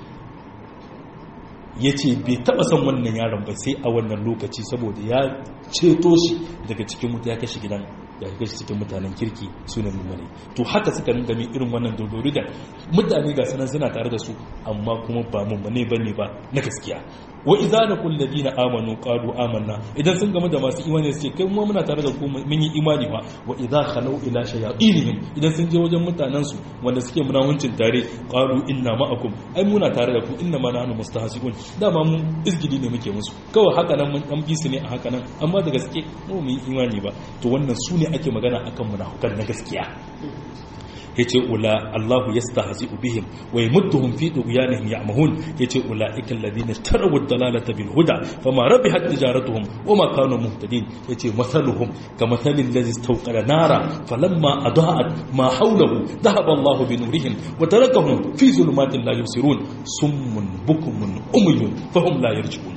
ya ce bai taba son wannan yaron ba sai a wannan lokaci saboda ya ceto shi daga cikin mutu ya kashe gidan ya kashe cikin mutanen kirki sunan mummune to haka suka ringa min irin wannan dodori da mutane ga sanan suna tare da su amma kuma ba mummune bane ba na gaskiya wa idza laqul ladina amanu qalu amanna idan sun gamu da masu imani su ce kai mu muna tare da ku mun yi imani ba wa idza khalu ila shayatinihim idan sun je wajen mutanen su wanda suke munawancin tare qalu inna ma'akum ai muna tare da ku inna ma nahnu mustahzi'un dama mun izgidi ne muke musu kawai haka nan mun dan bisu ne a haka nan amma da gaske mu mu yi imani ba to wannan su ne ake magana akan munafukan na gaskiya yace ula Allahu yastahzi'u bihim wa yamudduhum fi tughyanihim ya'mahun yace ulaika alladhina tarawu ad-dalalata bil huda fama rabihat tijaratuhum wama kanu muhtadin yace mathaluhum kamathali alladhi istawqada nara falamma adaa'at ma hawlahu dhahaba Allahu bi nurihim wa tarakahum fi zulumatin la yubsirun summun bukumun umyun fahum la yarji'un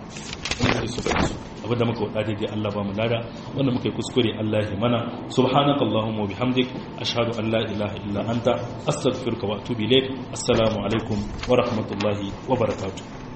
abinda muka wada daidai Allah ba mu lada wanda muka yi kuskure Allah ya mana subhanaka allahumma wa bihamdik ashhadu an la ilaha illa anta astaghfiruka wa atubu ilaik assalamu alaikum wa rahmatullahi wa barakatuh